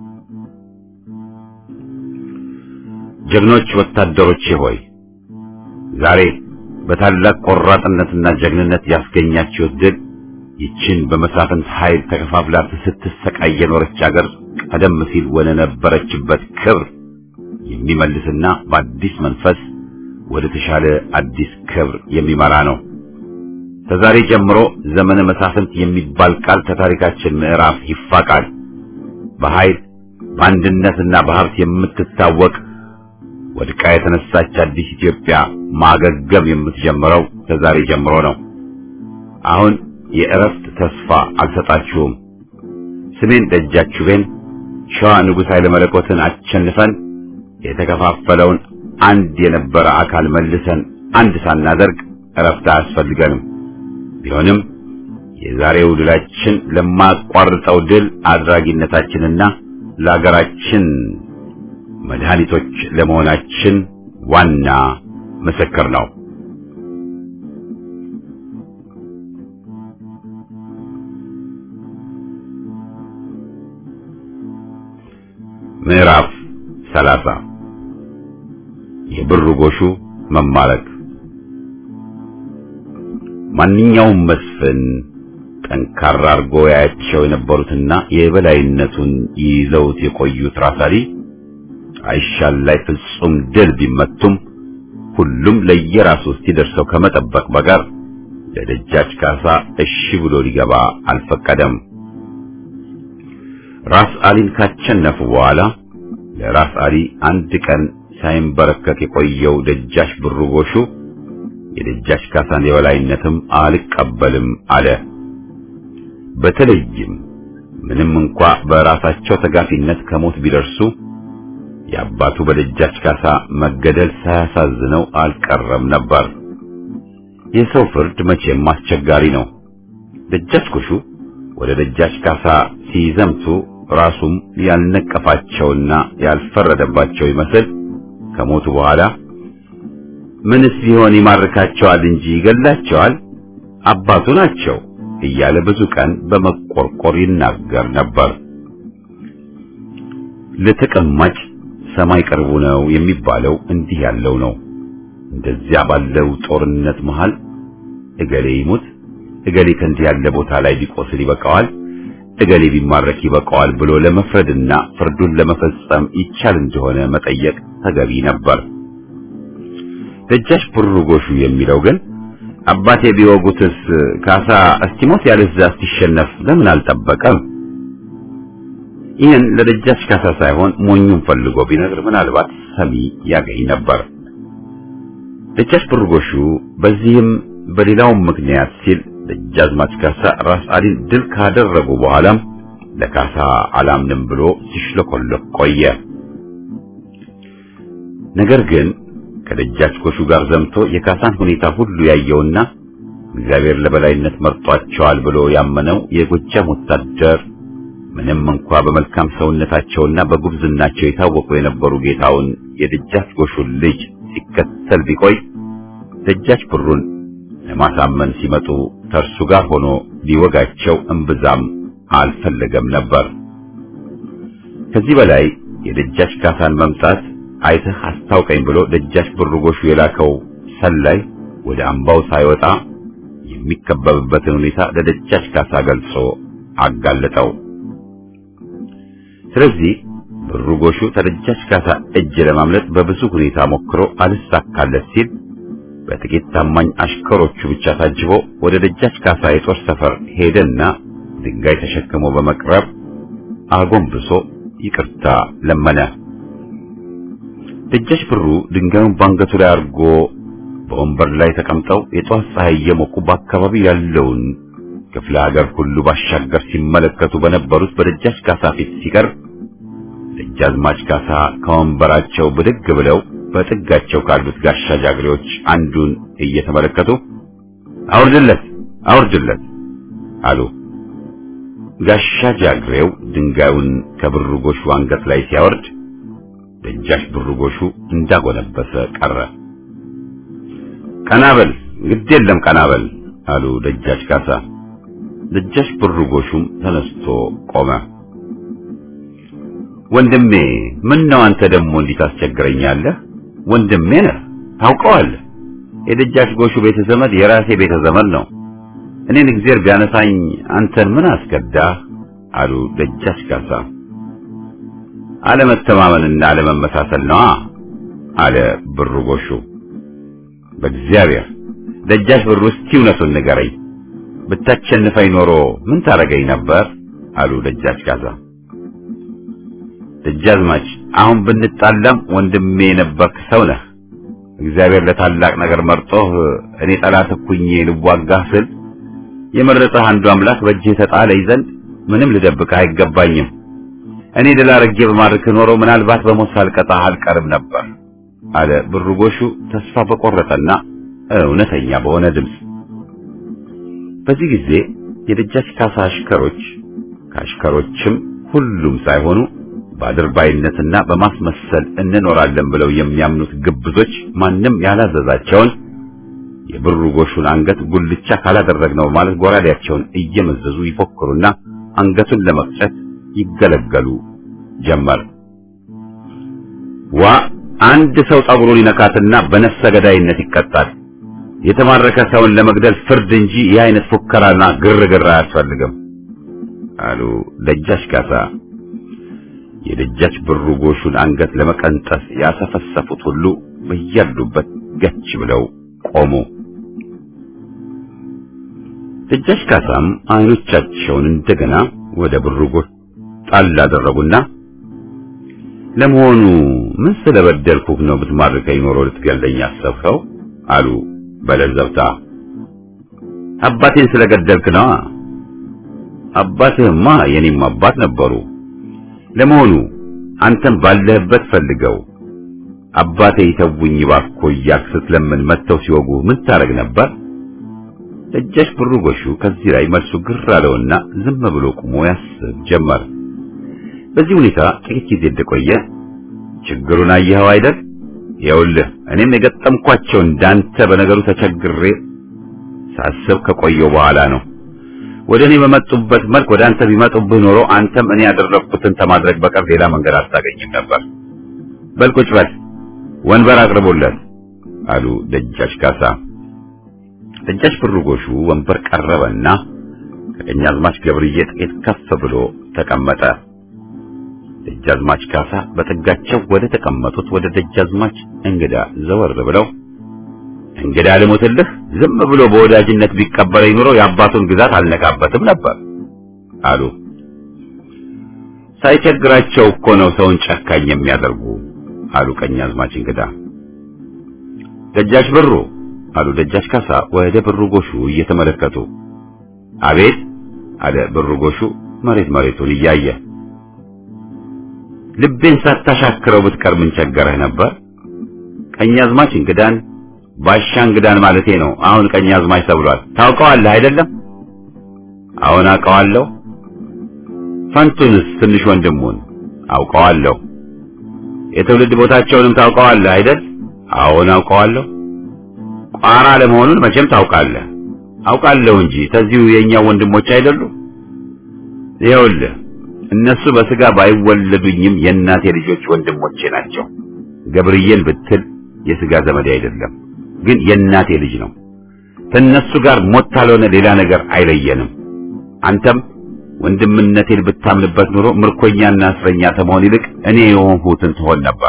ጀግኖች ወታደሮቼ ሆይ ዛሬ በታላቅ ቆራጥነትና ጀግንነት ያስገኛችሁት ድል ይችን በመሳፍንት ኃይል ተከፋፍላ ስትሰቃይ የኖረች አገር ቀደም ሲል ወደ ነበረችበት ክብር የሚመልስና በአዲስ መንፈስ ወደ ተሻለ አዲስ ክብር የሚመራ ነው። ከዛሬ ጀምሮ ዘመነ መሳፍንት የሚባል ቃል ከታሪካችን ምዕራፍ ይፋቃል። በኃይል በአንድነትና በሀብት የምትታወቅ ወድቃ የተነሳች አዲስ ኢትዮጵያ ማገገም የምትጀምረው ከዛሬ ጀምሮ ነው። አሁን የእረፍት ተስፋ አልሰጣችሁም። ስሜን ደጃችሁቤን ሸዋ ንጉሥ ኃይለ መለኮትን አሸንፈን የተከፋፈለውን አንድ የነበረ አካል መልሰን አንድ ሳናደርግ እረፍት አያስፈልገንም። ቢሆንም የዛሬው ድላችን ለማቋርጠው ድል አድራጊነታችንና ለሀገራችን መድኃኒቶች ለመሆናችን ዋና ምስክር ነው። ምዕራፍ ሰላሳ የብር ጎሹ መማረክ ማንኛውም መስፍን ጠንካራ አርጎ ያያቸው የነበሩትና የበላይነቱን ይዘውት የቆዩት ራሳሊ አይሻል ላይ ፍጹም ድል ቢመቱም ሁሉም ለየራሱ እስኪደርሰው ከመጠበቅ በጋር ለደጃች ካሳ እሺ ብሎ ሊገባ አልፈቀደም። ራስ አሊን ካቸነፉ በኋላ ለራስ አሊ አንድ ቀን ሳይንበረከክ የቆየው ደጃች ብሩ ጎሹ የደጃች ካሳን የበላይነትም አልቀበልም አለ። በተለይም ምንም እንኳ በራሳቸው ተጋፊነት ከሞት ቢደርሱ የአባቱ በደጃች ካሳ መገደል ሳያሳዝነው አልቀረም ነበር። የሰው ፍርድ መቼም አስቸጋሪ ነው። ደጃች ጎሹ ወደ ደጃች ካሳ ሲዘምቱ ራሱም ያልነቀፋቸውና ያልፈረደባቸው ይመስል ከሞቱ በኋላ ምንስ ቢሆን ይማርካቸዋል እንጂ ይገላቸዋል፣ አባቱ ናቸው እያለ ብዙ ቀን በመቆርቆር ይናገር ነበር። ለተቀማጭ ሰማይ ቅርቡ ነው የሚባለው እንዲህ ያለው ነው። እንደዚያ ባለው ጦርነት መሃል እገሌ ይሙት፣ እገሌ ከእንዲህ ያለ ቦታ ላይ ቢቆስል ይበቃዋል፣ እገሌ ቢማረክ ይበቃዋል ብሎ ለመፍረድና ፍርዱን ለመፈጸም ይቻል እንደሆነ መጠየቅ ተገቢ ነበር። ደጃች ብሩ ጎሹ የሚለው ግን አባቴ ቢወጉትስ ካሳ እስቲሞት ያለዛ እስቲሸነፍ ለምን አልጠበቀም? ይህን ለደጃች ካሳ ሳይሆን ሞኙን ፈልጎ ቢነግር ምናልባት ሰሚ ያገኝ ነበር። ደጃች ብሩ ጎሹ በዚህም በሌላውም ምክንያት ሲል ደጃዝማች ካሳ ራስ አሊን ድል ካደረጉ በኋላም ለካሳ አላምንም ብሎ ሲሽለኮለክ ቆየ። ነገር ግን ከደጃች ጎሹ ጋር ዘምቶ የካሳን ሁኔታ ሁሉ ያየውና እግዚአብሔር ለበላይነት መርጧቸዋል ብሎ ያመነው የጎጃም ወታደር ምንም እንኳ በመልካም ሰውነታቸውና በጉብዝናቸው የታወቁ የነበሩ ጌታውን የደጃች ጎሹን ልጅ ሲከተል ቢቆይ ደጃች ብሩን ለማሳመን ሲመጡ ከእርሱ ጋር ሆኖ ሊወጋቸው እምብዛም አልፈለገም ነበር። ከዚህ በላይ የደጃች ካሳን መምጣት አይተህ አስታውቀኝ ብሎ ደጃች ብሩ ጎሹ የላከው ሰላይ ወደ አምባው ሳይወጣ የሚከበብበትን ሁኔታ ለደጃች ካሳ ገልጾ አጋለጠው። ስለዚህ ብሩ ጎሹ ከደጃች ካሳ እጅ ለማምለጥ በብዙ ሁኔታ ሞክሮ አልሳካለት ሲል በጥቂት ታማኝ አሽከሮቹ ብቻ ታጅቦ ወደ ደጃች ካሳ የጦር ሰፈር ሄደና ድንጋይ ተሸክሞ በመቅረብ አጎንብሶ ይቅርታ ለመነ። ደጃች ብሩ ድንጋዩን ባንገቱ ላይ አድርጎ በወንበር ላይ ተቀምጠው የጧት ፀሐይ እየሞቁ በአካባቢው ያለውን ክፍለ ሀገር ሁሉ ባሻገር ሲመለከቱ በነበሩት በደጃች ካሳ ፊት ሲቀርብ ደጃዝማች ካሳ ከወንበራቸው ብድግ ብለው በጥጋቸው ካሉት ጋሻ ጃግሬዎች አንዱን እየተመለከቱ አውርድለት አውርድለት አሉ። ጋሻ ጃግሬው ድንጋዩን ከብሩ ጎሹ አንገት ላይ ሲያወርድ ደጃች ብሩ ጎሹ እንዳጎነበሰ ቀረ። ቀናበል ግድ የለም ቀናበል አሉ ደጃች ካሳ። ደጃች ብሩ ጎሹም ተነስቶ ቆመ። ወንድሜ ምን ነው አንተ ደግሞ እንዲህ ታስቸግረኛለህ? ወንድሜ ነህ ታውቀዋለህ። የደጃች ጎሹ ቤተ ዘመድ የራሴ ቤተ ዘመድ ነው። እኔን እግዚአብሔር ቢያነሳኝ አንተን ምን አስከዳህ? አሉ ደጃች ካሳ። አለመተማመንና አለመመሳሰል ነዋ አለ ብሩ ጎሹ። በእግዚአብሔር ደጃች ብሩ እስቲ እውነቱን ንገረኝ፣ ብታሸንፈኝ ኖሮ ምን ታረገኝ ነበር? አሉ ደጃች ካሳ። ደጃዝማች አሁን ብንጣላም ወንድሜ የነበርክ ሰው ነህ። እግዚአብሔር ለታላቅ ነገር መርጦህ እኔ ጠላት እኩኜ ልዋጋህ ስል የመረጠህ አንዱ አምላክ በእጅህ ተጣለኝ ዘንድ ምንም ልደብቅህ አይገባኝም። እኔ ድል አድርጌ በማድረግህ ኖሮ ምናልባት በሞት ሳልቀጣህ አልቀርም ነበር አለ ብሩ ጎሹ ተስፋ በቆረጠና እውነተኛ በሆነ ድምፅ። በዚህ ጊዜ የደጃች ካሳ አሽከሮች ከአሽከሮችም ሁሉም ሳይሆኑ በአድርባይነትና በማስመሰል እንኖራለን ብለው የሚያምኑት ግብዞች ማንም ያላዘዛቸውን የብሩ ጎሹን አንገት ጉልቻ ካላደረግነው ማለት ጎራዴያቸውን እየመዘዙ ይፎክሩና አንገቱን ለመቅጨት ይገለገሉ ጀመር። ዋ አንድ ሰው ጸጉሩን ይነካትና በነፍሰ ገዳይነት ይቀጣል። የተማረከ ሰውን ለመግደል ፍርድ እንጂ ይህ አይነት ፉከራና ግርግር አያስፈልግም አሉ ደጃች ካሳ። የደጃች ብሩ ጎሹን አንገት ለመቀንጠስ ያሰፈሰፉት ሁሉ በያሉበት ገች ብለው ቆሙ። ደጃች ካሳም አይኖቻቸውን እንደገና ወደ ብሩ ጎሽ ጣል አደረጉና ለመሆኑ ምን ስለበደልኩህ ነው ብትማርከኝ ኖሮ ልትገለኝ አሰብከው? አሉ በለዘብታ። አባቴን ስለገደልክ ነዋ። አባትህማ የኔም አባት ነበሩ። ለመሆኑ አንተም ባለህበት ፈልገው አባቴ ይተውኝ እባክዎ እያልክ ስትለምን መጥተው ሲወጉ ምን ታረግ ነበር? ደጃች ብሩ ጎሹ ከዚህ ላይ መልሱ ግር አለውና ዝም ብሎ ቆሞ ያስብ ጀመር። በዚህ ሁኔታ ጥቂት ጊዜ እንደቆየ ችግሩን አየኸው አይደል? ይኸውልህ እኔም የገጠምኳቸው እንዳንተ በነገሩ ተቸግሬ ሳስብ ከቆየው በኋላ ነው። ወደ እኔ በመጡበት መልክ ወደ አንተ ቢመጡብህ ኖሮ አንተም እኔ ያደረግኩትን ከማድረግ በቀር ሌላ መንገድ አታገኝም ነበር። በል ቁጭ በል፣ ወንበር አቅርቦለት አሉ ደጃች ካሳ። ደጃች ብሩ ጎሹ ወንበር ቀረበና ከቀኛዝማች ገብርዬ ጥቂት ከፍ ብሎ ተቀመጠ። ደጃዝማች ካሳ በጥጋቸው ወደ ተቀመጡት ወደ ደጃዝማች እንግዳ ዘወር ብለው እንግዳ ልሞትልህ፣ ዝም ብሎ በወዳጅነት ቢቀበለኝ ኑሮ የአባቱን ግዛት አልነካበትም ነበር አሉ። ሳይቸግራቸው እኮ ነው ሰውን ጨካኝ የሚያደርጉ አሉ ቀኛዝማች እንግዳ። ደጃች ብሩ አሉ ደጃች ካሳ ወደ ብሩ ጎሹ እየተመለከቱ። አቤት አለ ብሩ ጎሹ መሬት መሬቱን እያየ ልቤን ሳታሻክረው ብትቀር ምን ቸገረህ ነበር? ቀኛዝማች እንግዳን ባሻ እንግዳን ማለቴ ነው። አሁን ቀኛዝማች ተብሏል። ታውቀዋለህ አይደለም? አሁን አውቀዋለሁ። ፈንቱንስ ትንሽ ወንድሙን አውቀዋለሁ። የትውልድ ቦታቸውንም ታውቀዋለህ አይደል? አሁን አውቀዋለሁ። ቋራ ለመሆኑን መቼም ታውቃለህ። አውቃለሁ እንጂ ተዚሁ የኛ ወንድሞች አይደሉ? ይኸውልህ እነሱ በስጋ ባይወለዱኝም የእናቴ ልጆች ወንድሞቼ ናቸው። ገብርዬን ብትል የስጋ ዘመዴ አይደለም፣ ግን የእናቴ ልጅ ነው። ከእነሱ ጋር ሞት ካልሆነ ሌላ ነገር አይለየንም። አንተም ወንድምነቴን ብታምንበት ኑሮ ምርኮኛና እስረኛ ከመሆን ይልቅ እኔ የሆንሁትን ትሆን ነበር።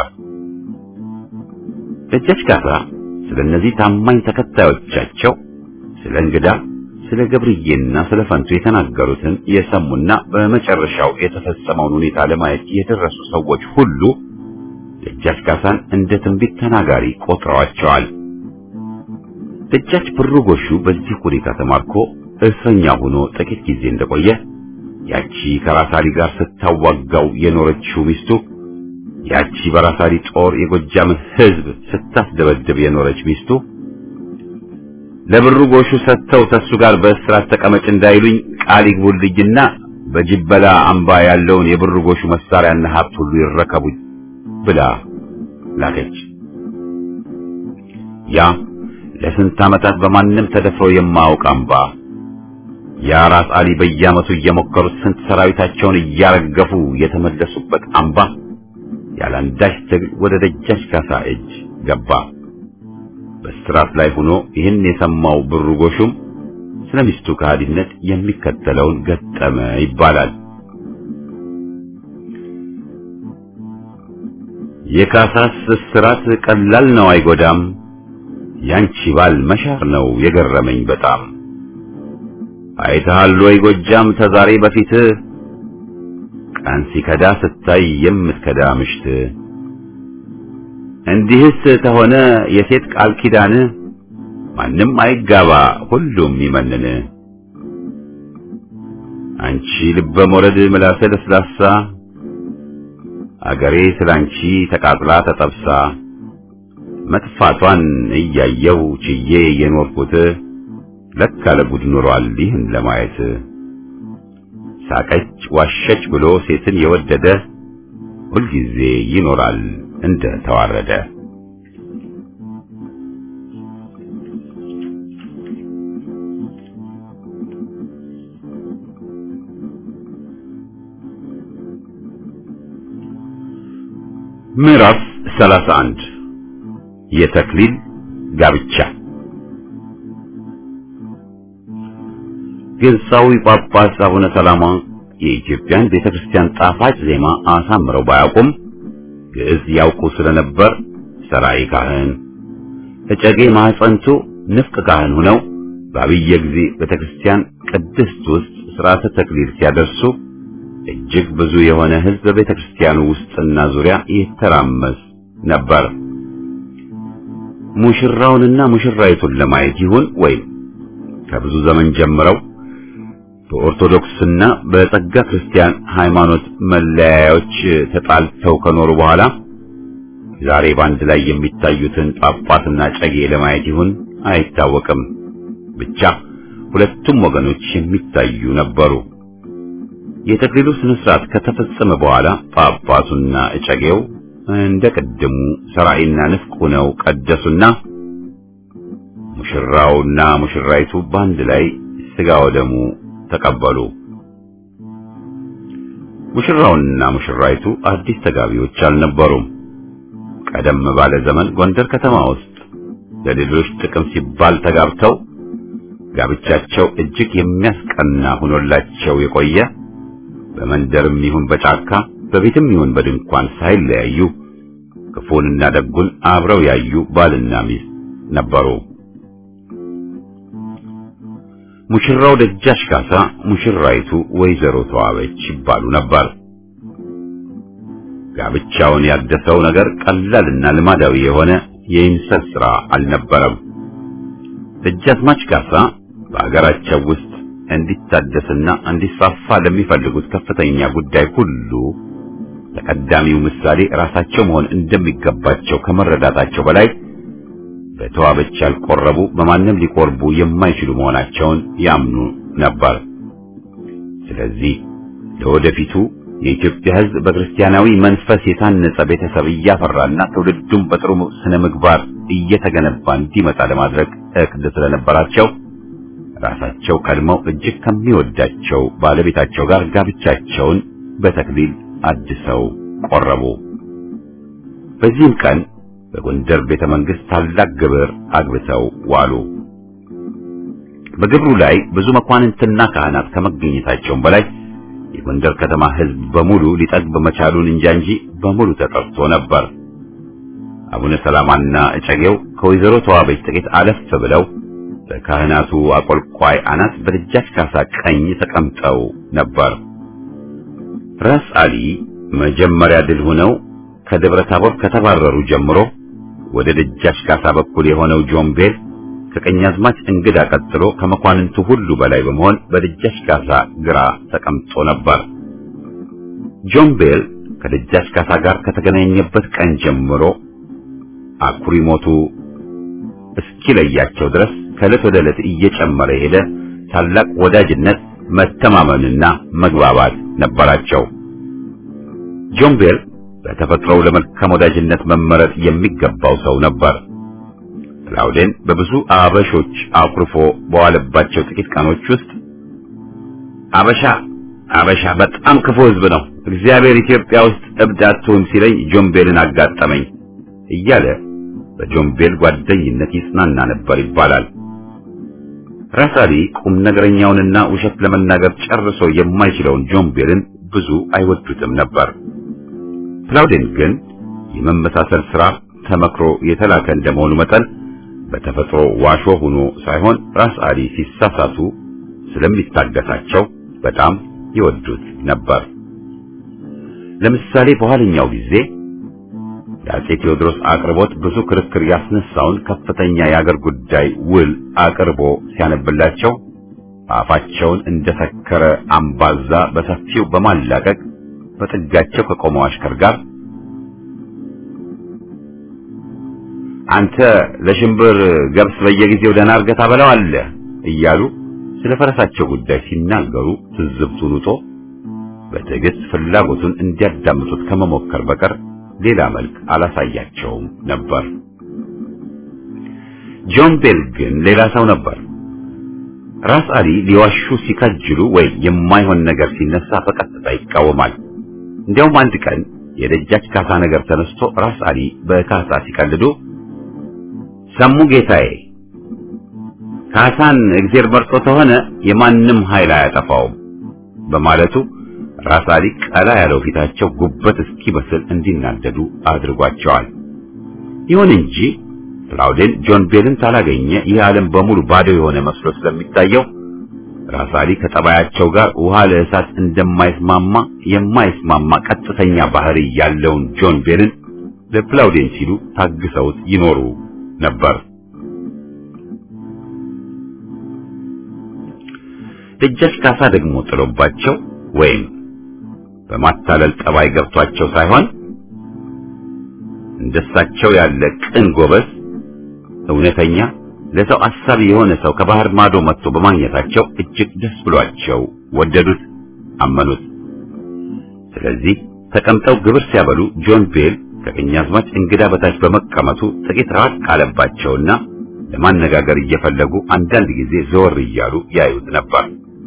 ደጃች ካሳ ስለ እነዚህ ታማኝ ተከታዮቻቸው ስለ እንግዳ ስለ ገብርዬና ስለ ፈንቱ የተናገሩትን የሰሙና በመጨረሻው የተፈጸመውን ሁኔታ ለማየት የደረሱ ሰዎች ሁሉ ደጃች ካሳን እንደ ትንቢት ተናጋሪ ቆጥረዋቸዋል። ደጃች ብሩ ጎሹ በዚህ ሁኔታ ተማርኮ እስረኛ ሆኖ ጥቂት ጊዜ እንደቆየ ያቺ ከራሳሊ ጋር ስታዋጋው የኖረችው ሚስቱ ያቺ በራሳሊ ጦር የጎጃምን ሕዝብ ስታስደበድብ የኖረች ሚስቱ ለብሩ ጎሹ ሰጥተው ተሱ ጋር በእስራት ተቀመጭ እንዳይሉኝ ቃል ይግቡልኝና በጅበላ አምባ ያለውን የብሩ ጎሹ መሳሪያና ሀብት ሁሉ ይረከቡኝ ብላ ላከች። ያ ለስንት ዓመታት በማንም ተደፍሮ የማያውቅ አምባ ያ ራስ አሊ በየዓመቱ እየሞከሩት ስንት ሰራዊታቸውን እያረገፉ የተመለሱበት አምባ ያለአንዳች ትግል ወደ ደጃች ካሳ እጅ ገባ። በስራት ላይ ሆኖ ይህን የሰማው ብሩ ጎሹም ስለ ሚስቱ ከሃዲነት የሚከተለውን ገጠመ ይባላል። የካሳስ እስራት ቀላል ነው አይጎዳም፣ ያንቺ ባል መሻር ነው የገረመኝ በጣም። አይተሃል ወይ ጎጃም ተዛሬ በፊት ቀን ሲከዳ ስታይ የምትከዳ ምሽት እንዲህስ ተሆነ የሴት ቃል ኪዳን ማንም አይጋባ ሁሉም ይመንን። አንቺ ልበ ሞረድ ምላሰ ለስላሳ አገሬ ስላንቺ ተቃጥላ ተጠብሳ መጥፋቷን እያየው ችዬ የኖርኩት ለካ ለጉድ ኖሯል ይህን ለማየት ሳቀች ዋሸች ብሎ ሴትን የወደደ ሁልጊዜ ይኖራል እንደ ተዋረደ። ምዕራፍ 31 የተክሊል ጋብቻ ግብፃዊ ጳጳስ አቡነ ሰላማ የኢትዮጵያን ቤተክርስቲያን ጣፋጭ ዜማ አሳምረው ባያውቁም ግዕዝ ያውቁ ስለነበር ሰራይ ካህን እጨጌ ማህፀንቱ ንፍቅ ካህን ሆነው በአብየ ጊዜ ቤተክርስቲያን ቅድስት ውስጥ ሥርዓተ ተክሊል ሲያደርሱ እጅግ ብዙ የሆነ ሕዝብ በቤተክርስቲያኑ ውስጥና ዙሪያ ይተራመስ ነበር። ሙሽራውንና ሙሽራይቱን ለማየት ይሁን ወይም ከብዙ ዘመን ጀምረው በኦርቶዶክስና በጸጋ ክርስቲያን ሃይማኖት መለያዮች ተጣልተው ከኖሩ በኋላ ዛሬ በአንድ ላይ የሚታዩትን ጳጳስና ጨጌ ለማየት ይሁን አይታወቅም። ብቻ ሁለቱም ወገኖች የሚታዩ ነበሩ። የተክሊሉ ስነ ስርዓት ከተፈጸመ በኋላ ጳጳሱና እጨጌው እንደ ቀደሙ ሰራይና ንፍቅ ሆነው ቀደሱና ሙሽራውና ሙሽራይቱ በአንድ ላይ ስጋ ወደሙ ተቀበሉ። ሙሽራውና ሙሽራይቱ አዲስ ተጋቢዎች አልነበሩም። ቀደም ባለ ዘመን ጎንደር ከተማ ውስጥ ለሌሎች ጥቅም ሲባል ተጋብተው ጋብቻቸው እጅግ የሚያስቀና ሆኖላቸው የቆየ በመንደርም ይሁን በጫካ በቤትም ይሁን በድንኳን ሳይለያዩ ክፉንና ደጉን አብረው ያዩ ባልና ሚስት ነበሩ። ሙሽራው ደጃች ካሳ፣ ሙሽራይቱ ወይዘሮ ተዋበች ይባሉ ነበር። ጋብቻውን ያደሰው ነገር ቀላልና ልማዳዊ የሆነ የይምሰል ሥራ አልነበረም። ደጃዝማች ካሳ በአገራቸው ውስጥ እንዲታደስና እንዲስፋፋ ለሚፈልጉት ከፍተኛ ጉዳይ ሁሉ ተቀዳሚው ምሳሌ ራሳቸው መሆን እንደሚገባቸው ከመረዳታቸው በላይ በተዋበች ያልቆረቡ በማንም ሊቆርቡ የማይችሉ መሆናቸውን ያምኑ ነበር። ስለዚህ ለወደፊቱ የኢትዮጵያ ሕዝብ በክርስቲያናዊ መንፈስ የታነጸ ቤተሰብ እያፈራና ትውልዱም በጥሩ ስነ ምግባር እየተገነባ እንዲመጣ ለማድረግ እቅድ ስለነበራቸው ራሳቸው ቀድመው እጅግ ከሚወዳቸው ባለቤታቸው ጋር ጋብቻቸውን በተክሊል አድሰው ቆረቡ። በዚህም ቀን በጎንደር ቤተ መንግሥት ታላቅ ግብር አግብተው ዋሉ። በግብሩ ላይ ብዙ መኳንንትና ካህናት ከመገኘታቸውም በላይ የጎንደር ከተማ ሕዝብ በሙሉ ሊጠግብ መቻሉን እንጃ እንጂ በሙሉ ተጠርቶ ነበር። አቡነ ሰላማና እጨጌው ከወይዘሮ ተዋበች ጥቂት አለፍ ብለው በካህናቱ አቆልቋይ አናት በደጃች ካሳ ቀኝ ተቀምጠው ነበር። ራስ አሊ መጀመሪያ ድል ሆነው ከደብረ ታቦር ከተባረሩ ጀምሮ ወደ ደጃች ካሳ በኩል የሆነው ጆምቤል ከቀኛዝማች እንግዳ ቀጥሎ ከመኳንንቱ ሁሉ በላይ በመሆን በደጃች ካሳ ግራ ተቀምጦ ነበር። ጆምቤል ከደጃች ካሳ ጋር ከተገናኘበት ቀን ጀምሮ አኩሪ ሞቱ እስኪለያቸው ድረስ ከዕለት ወደ ዕለት እየጨመረ ሄደ ታላቅ ወዳጅነት፣ መተማመንና መግባባት ነበራቸው። ጆምቤል በተፈጥሮው ለመልካም ወዳጅነት መመረጥ የሚገባው ሰው ነበር። ክላውዴን በብዙ አበሾች አኩርፎ በዋለባቸው ጥቂት ቀኖች ውስጥ አበሻ አበሻ በጣም ክፉ ሕዝብ ነው፣ እግዚአብሔር ኢትዮጵያ ውስጥ እብድ አትሁን ሲለኝ ጆምቤልን አጋጠመኝ እያለ በጆምቤል ጓደኝነት ይጽናና ነበር ይባላል። ራሳሊ ቁም ነገረኛውንና ውሸት ለመናገር ጨርሶ የማይችለውን ጆምቤልን ብዙ አይወዱትም ነበር። ክላውዴን ግን የመመሳሰል ሥራ ተመክሮ የተላከ እንደመሆኑ መጠን በተፈጥሮ ዋሾ ሆኖ ሳይሆን ራስ አሊ ሲሳሳቱ ስለሚታገሳቸው በጣም ይወዱት ነበር። ለምሳሌ በኋለኛው ጊዜ የአፄ ቴዎድሮስ አቅርቦት ብዙ ክርክር ያስነሳውን ከፍተኛ የአገር ጉዳይ ውል አቅርቦ ሲያነብላቸው አፋቸውን እንደሰከረ አምባዛ በሰፊው በማላቀቅ በጥጋቸው ከቆመው አሽከር ጋር አንተ ለሽምብር ገብስ በየጊዜው ደህና አድርገህ ታበላዋለህ እያሉ ስለ ፈረሳቸው ጉዳይ ሲናገሩ ትዝብቱን ውጦ በትዕግስት ፍላጎቱን እንዲያዳምጡት ከመሞከር በቀር ሌላ መልክ አላሳያቸውም ነበር። ጆን ቤል ግን ሌላ ሰው ነበር። ራስ አሊ ሊዋሹ ሲከጅሉ ወይ የማይሆን ነገር ሲነሳ በቀጥታ ይቃወማል። እንዲያውም አንድ ቀን የደጃች ካሳ ነገር ተነስቶ ራስ አሊ በካሳ ሲቀልዱ ሰሙ ጌታዬ፣ ካሳን እግዜር መርጦ ተሆነ የማንም ኃይል አያጠፋውም በማለቱ ራስ አሊ ቀላ ያለው ፊታቸው ጉበት እስኪበስል እንዲናደዱ አድርጓቸዋል። ይሁን እንጂ ክላውዴን ጆን ቤልን ካላገኘ ይህ ዓለም በሙሉ ባዶ የሆነ መስሎ ስለሚታየው ራስ አሊ ከጠባያቸው ጋር ውሃ ለእሳት እንደማይስማማ የማይስማማ ቀጥተኛ ባህሪ ያለውን ጆን ቤልን ለክላውዴን ሲሉ ታግሰውት ይኖሩ ነበር። ደጃች ካሳ ደግሞ ጥሎባቸው ወይም በማታለል ጠባይ ገብቷቸው ሳይሆን እንደሳቸው ያለ ቅን ጎበዝ እውነተኛ ለሰው አሳቢ የሆነ ሰው ከባህር ማዶ መጥቶ በማግኘታቸው እጅግ ደስ ብሏቸው ወደዱት፣ አመኑት። ስለዚህ ተቀምጠው ግብር ሲያበሉ ጆን ቤል ከቀኛዝማች እንግዳ በታች በመቀመጡ ጥቂት ራቅ አለባቸውና ለማነጋገር እየፈለጉ አንዳንድ ጊዜ ዘወር እያሉ ያዩት ነበር።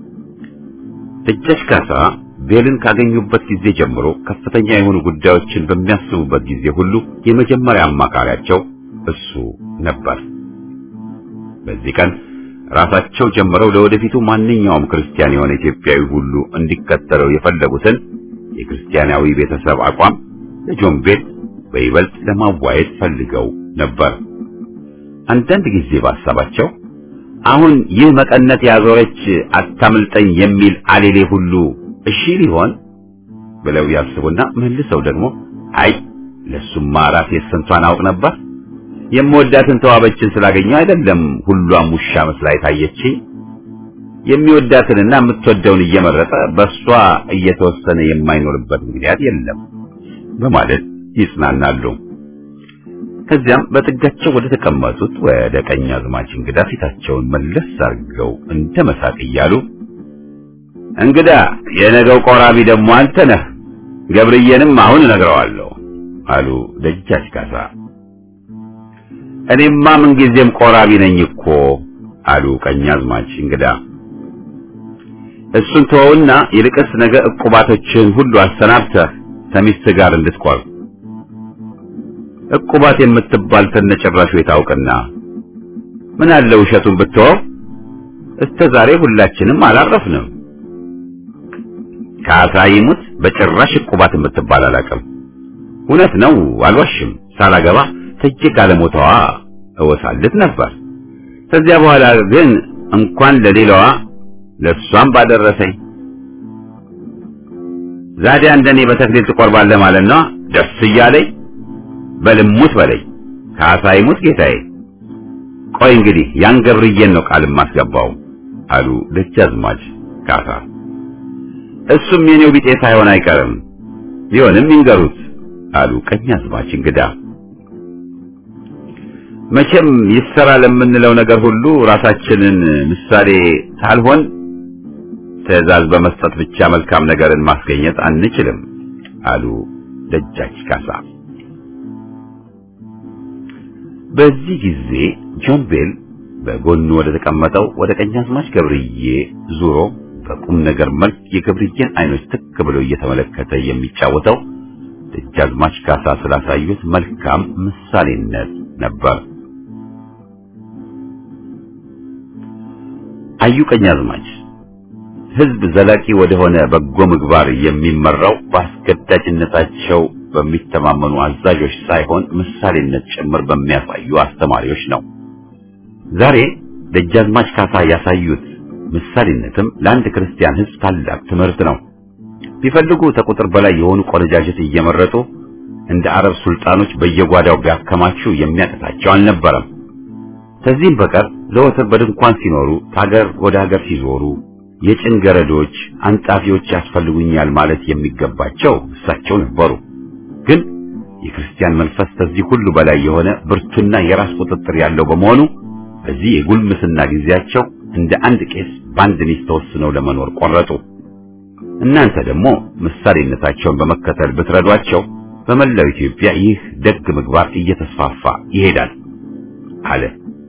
ደጃች ካሳ ቤልን ካገኙበት ጊዜ ጀምሮ ከፍተኛ የሆኑ ጉዳዮችን በሚያስቡበት ጊዜ ሁሉ የመጀመሪያ አማካሪያቸው እሱ ነበር። በዚህ ቀን ራሳቸው ጀምረው ለወደፊቱ ማንኛውም ክርስቲያን የሆነ ኢትዮጵያዊ ሁሉ እንዲከተለው የፈለጉትን የክርስቲያናዊ ቤተሰብ አቋም ለጆን ቤል በይበልጥ ለማዋየት ፈልገው ነበር። አንዳንድ ጊዜ ባሳባቸው አሁን ይህ መቀነት ያዞረች አታምልጠኝ የሚል አሌሌ ሁሉ እሺ ሊሆን ብለው ያስቡና መልሰው ደግሞ አይ ለሱማ ራሴ ስንቷን አውቅ ነበር የምወዳትን ተዋበችን ስላገኘው አይደለም ሁሏም ውሻ መስላ የታየችኝ የሚወዳትንና የምትወደውን እየመረጠ በሷ እየተወሰነ የማይኖርበት ምክንያት የለም በማለት ይጽናናሉ። ከዚያም በጥጋቸው ወደ ተቀመጡት ወደ ቀኛዝማች እንግዳ ፊታቸውን መለስ አድርገው እንደ መሳቅ እያሉ እንግዳ የነገው ቆራቢ ደግሞ አንተ ነህ፣ ገብርዬንም አሁን እነግረዋለሁ አሉ ደጃች ካሳ። እኔማ ምንጊዜም ቆራቢ ነኝ እኮ አሉ ቀኛዝማች እንግዳ። እሱን ተወውና ይልቅስ ነገ ዕቁባቶችን ሁሉ አሰናብተህ ከሚስት ጋር እንድትቆርብ ዕቁባት የምትባል ተነጨራሹ የታውቅና ምን አለ ውሸቱን ብትወው እስከ ዛሬ ሁላችንም አላረፍንም። ካሳ ይሙት በጭራሽ ዕቁባት የምትባል አላውቅም። እውነት ነው አልዋሽም። ሳላገባ ተጅ ካለሞታዋ እወሳልት ነበር። ከዚያ በኋላ ግን እንኳን ለሌላዋ ለሷም ባደረሰኝ። ዛዲያ እንደኔ በተክሊል ትቆርባለህ ማለት ነው? ደስ እያለኝ በልሙት በለኝ። ካሳ ይሙት ጌታዬ። ቆይ እንግዲህ ያን ገብርዬን ነው ቃል የማስገባው አሉ ደጃዝማች ካሳ። እሱም የኔው ቢጤ ሳይሆን አይቀርም ቢሆንም ይንገሩት አሉ ቀኛዝማች እንግዳ። መቼም ይሰራ ለምንለው ነገር ሁሉ ራሳችንን ምሳሌ ሳልሆን ትዕዛዝ በመስጠት ብቻ መልካም ነገርን ማስገኘት አንችልም አሉ ደጃች ካሳ። በዚህ ጊዜ ጆን ቤል በጎኑ ወደ ተቀመጠው ወደ ቀኛዝማች ገብርዬ ዙሮ በቁም ነገር መልክ የገብርዬን አይኖች ትክ ብሎ እየተመለከተ የሚጫወተው ደጃዝማች ካሳ ስላሳዩት መልካም ምሳሌነት ነበር። አዩ ቀኛዝማች ሕዝብ ዘላቂ ወደሆነ በጎ ምግባር የሚመራው በአስገዳጅነታቸው በሚተማመኑ አዛዦች ሳይሆን ምሳሌነት ጭምር በሚያሳዩ አስተማሪዎች ነው። ዛሬ ደጃዝማች ካሳ ያሳዩት ምሳሌነትም ለአንድ ክርስቲያን ሕዝብ ታላቅ ትምህርት ነው። ቢፈልጉ ከቁጥር በላይ የሆኑ ቆነጃጅት እየመረጡ እንደ አረብ ሱልጣኖች በየጓዳው ቢያከማቹ የሚያቅታቸው አልነበረም። ከዚህም በቀር ዘወትር በድንኳን ሲኖሩ ከሀገር ወደ ሀገር ሲዞሩ የጭንገረዶች አንጣፊዎች ያስፈልጉኛል ማለት የሚገባቸው እሳቸው ነበሩ። ግን የክርስቲያን መንፈስ ከዚህ ሁሉ በላይ የሆነ ብርቱና የራስ ቁጥጥር ያለው በመሆኑ በዚህ የጉልምስና ጊዜያቸው እንደ አንድ ቄስ በአንድ ሚስት ተወስነው ለመኖር ቆረጡ። እናንተ ደግሞ ምሳሌነታቸውን በመከተል ብትረዷቸው በመላው ኢትዮጵያ ይህ ደግ ምግባር እየተስፋፋ ይሄዳል አለ።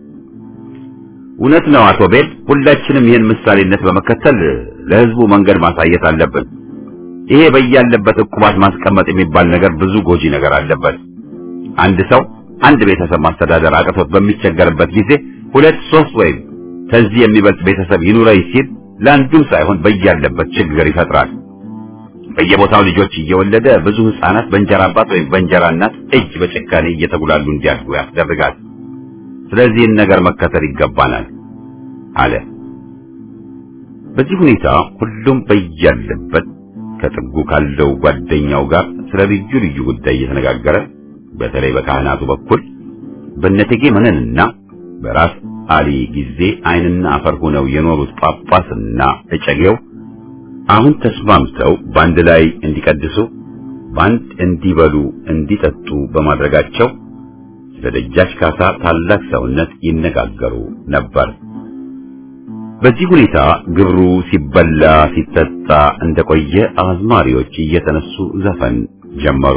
እውነት ነው አቶ ቤል፣ ሁላችንም ይህን ምሳሌነት በመከተል ለህዝቡ መንገድ ማሳየት አለብን። ይሄ በያለበት ዕቁባት ማስቀመጥ የሚባል ነገር ብዙ ጎጂ ነገር አለበት። አንድ ሰው አንድ ቤተሰብ ማስተዳደር አቅቶት በሚቸገርበት ጊዜ ሁለት ሶስት ወይም ከዚህ የሚበልጥ ቤተሰብ ይኑረኝ ሲል ለአንዱም ሳይሆን በያለበት ችግር ይፈጥራል። በየቦታው ልጆች እየወለደ ብዙ ህፃናት በእንጀራ አባት ወይም በእንጀራ እናት እጅ በጭካኔ እየተጉላሉ እንዲያድጉ ያስደርጋል። ስለዚህን ነገር መከተል ይገባናል አለ። በዚህ ሁኔታ ሁሉም በያለበት ከጥጉ ካለው ጓደኛው ጋር ስለ ልዩ ልዩ ጉዳይ እየተነጋገረ በተለይ በካህናቱ በኩል በነቴጌ መነንና በራስ አሊ ጊዜ ዓይንና አፈር ሆነው የኖሩት ጳጳስና እጨጌው አሁን ተስማምተው በአንድ ላይ እንዲቀድሱ በአንድ እንዲበሉ እንዲጠጡ በማድረጋቸው ስለ ደጃች ካሳ ታላቅ ሰውነት ይነጋገሩ ነበር። በዚህ ሁኔታ ግብሩ ሲበላ ሲጠጣ እንደቆየ አዝማሪዎች እየተነሱ ዘፈን ጀመሩ።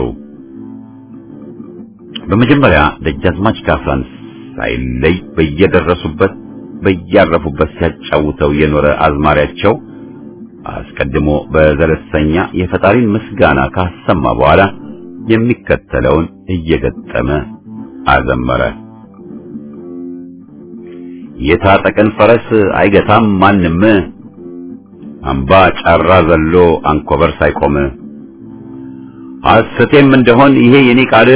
በመጀመሪያ ደጃዝማች ካሳን ሳይለይ በየደረሱበት በያረፉበት ሲያጫውተው የኖረ አዝማሪያቸው አስቀድሞ በዘለሰኛ የፈጣሪን ምስጋና ካሰማ በኋላ የሚከተለውን እየገጠመ አዘመረ። የታጠቀን ፈረስ አይገታም ማንም፣ አምባ ጫራ ዘሎ አንኮበር ሳይቆም፣ ሐሰቴም እንደሆን ይሄ የኔ ቃል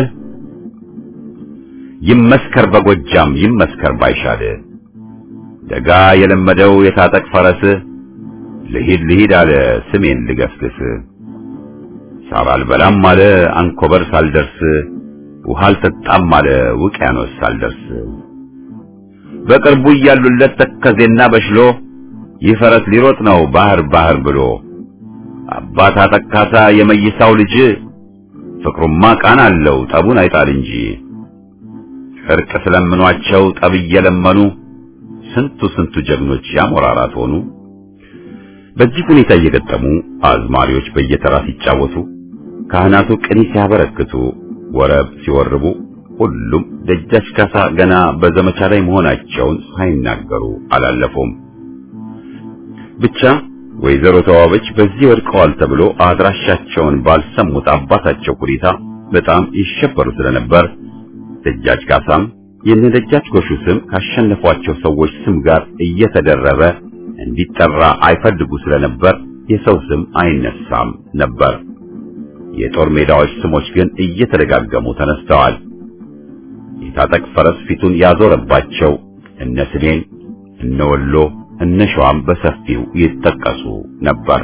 ይመስከር በጎጃም ይመስከር ባይሻል፣ ደጋ የለመደው የታጠቅ ፈረስ ልሂድ ልሂድ አለ ስሜን ልገስግስ፣ ሳር አልበላም አለ አንኮበር ሳልደርስ፣ ውሃ አልጠጣም አለ ውቅያኖስ ሳልደርስ በቅርቡ እያሉለት ተከዜና በሽሎ ይህ ፈረስ ሊሮጥ ነው ባህር ባህር ብሎ አባት አጠካሳ የመይሳው ልጅ ፍቅሩማ ቃና አለው ጠቡን አይጣል እንጂ እርቅ ስለምኗቸው ጠብ እየለመኑ ስንቱ ስንቱ ጀግኖች ያሞራራት ሆኑ። በዚህ ሁኔታ እየገጠሙ አዝማሪዎች በየተራ ሲጫወቱ፣ ካህናቱ ቅኔ ሲያበረክቱ፣ ወረብ ሲወርቡ ሁሉም ደጃች ካሳ ገና በዘመቻ ላይ መሆናቸውን ሳይናገሩ አላለፉም። ብቻ ወይዘሮ ተዋበች በዚህ ወድቀዋል ተብሎ አድራሻቸውን ባልሰሙት አባታቸው ሁኔታ በጣም ይሸበሩ ስለነበር ደጃች ካሳም የነ ደጃች ጎሹ ስም ካሸነፏቸው ሰዎች ስም ጋር እየተደረበ እንዲጠራ አይፈልጉ ስለነበር የሰው ስም አይነሳም ነበር። የጦር ሜዳዎች ስሞች ግን እየተደጋገሙ ተነስተዋል። የታጠቅ ፈረስ ፊቱን ያዞረባቸው እነ ስሜን፣ እነ ወሎ፣ እነ ሸዋም በሰፊው ይጠቀሱ ነበር።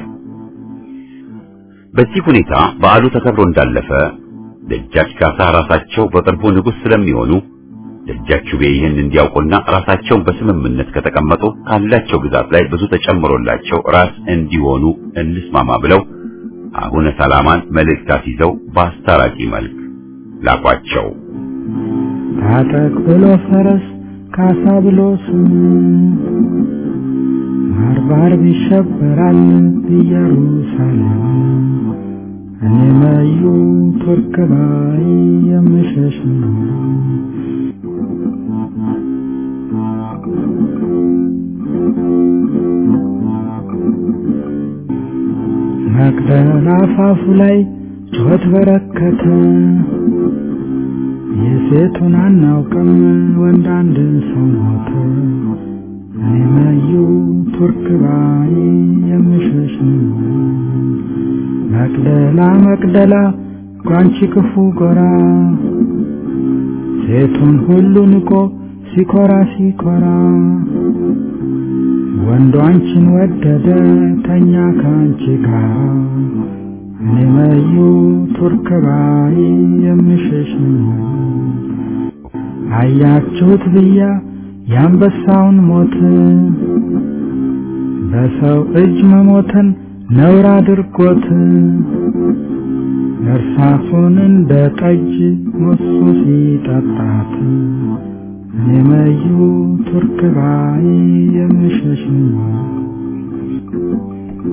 በዚህ ሁኔታ በዓሉ ተከብሮ እንዳለፈ ደጃች ካሳ ራሳቸው በቅርቡ ንጉሥ ስለሚሆኑ ደጃችሁ ቤ ይህን እንዲያውቁና ራሳቸውን በስምምነት ከተቀመጡ ካላቸው ግዛት ላይ ብዙ ተጨምሮላቸው ራስ እንዲሆኑ እንስማማ ብለው አቡነ ሰላማን መልእክት ይዘው በአስታራቂ መልክ ላኳቸው።
ታጠቅ ብሎ ፈረስ ካሳ ብሎ ስም ባርባር ይሸበራል ኢየሩሳሌም እኔ መዩ ቱርክ ባይ የምሸሽ ነው። መቅደላ አፋፉ ላይ ጩኸት በረከተ፣ የሴቱን አናውቅም ወንድ አንድ ሰው ሞተ። እኔ መዩ ቱርክ ባይ የምሸሽ ነው። መቅደላ መቅደላ ጓንቺ ክፉ ጎራ ሴቱን ሁሉ ንቆ ሲኮራ ሲኮራ ወንዱ አንቺን ወደደ ተኛ ከአንቺ ጋር እኔ መዩ ቱርክ ባይ የምሸሽ ነው። አያችሁት ብያ የአንበሳውን ሞት በሰው እጅ መሞትን ነውር አድርጎት እርሳሱን እንደ ጠጅ ሞሱ ሲጠጣት እኔ መዩ ቱርክ ባይ የምሸሽ ነው።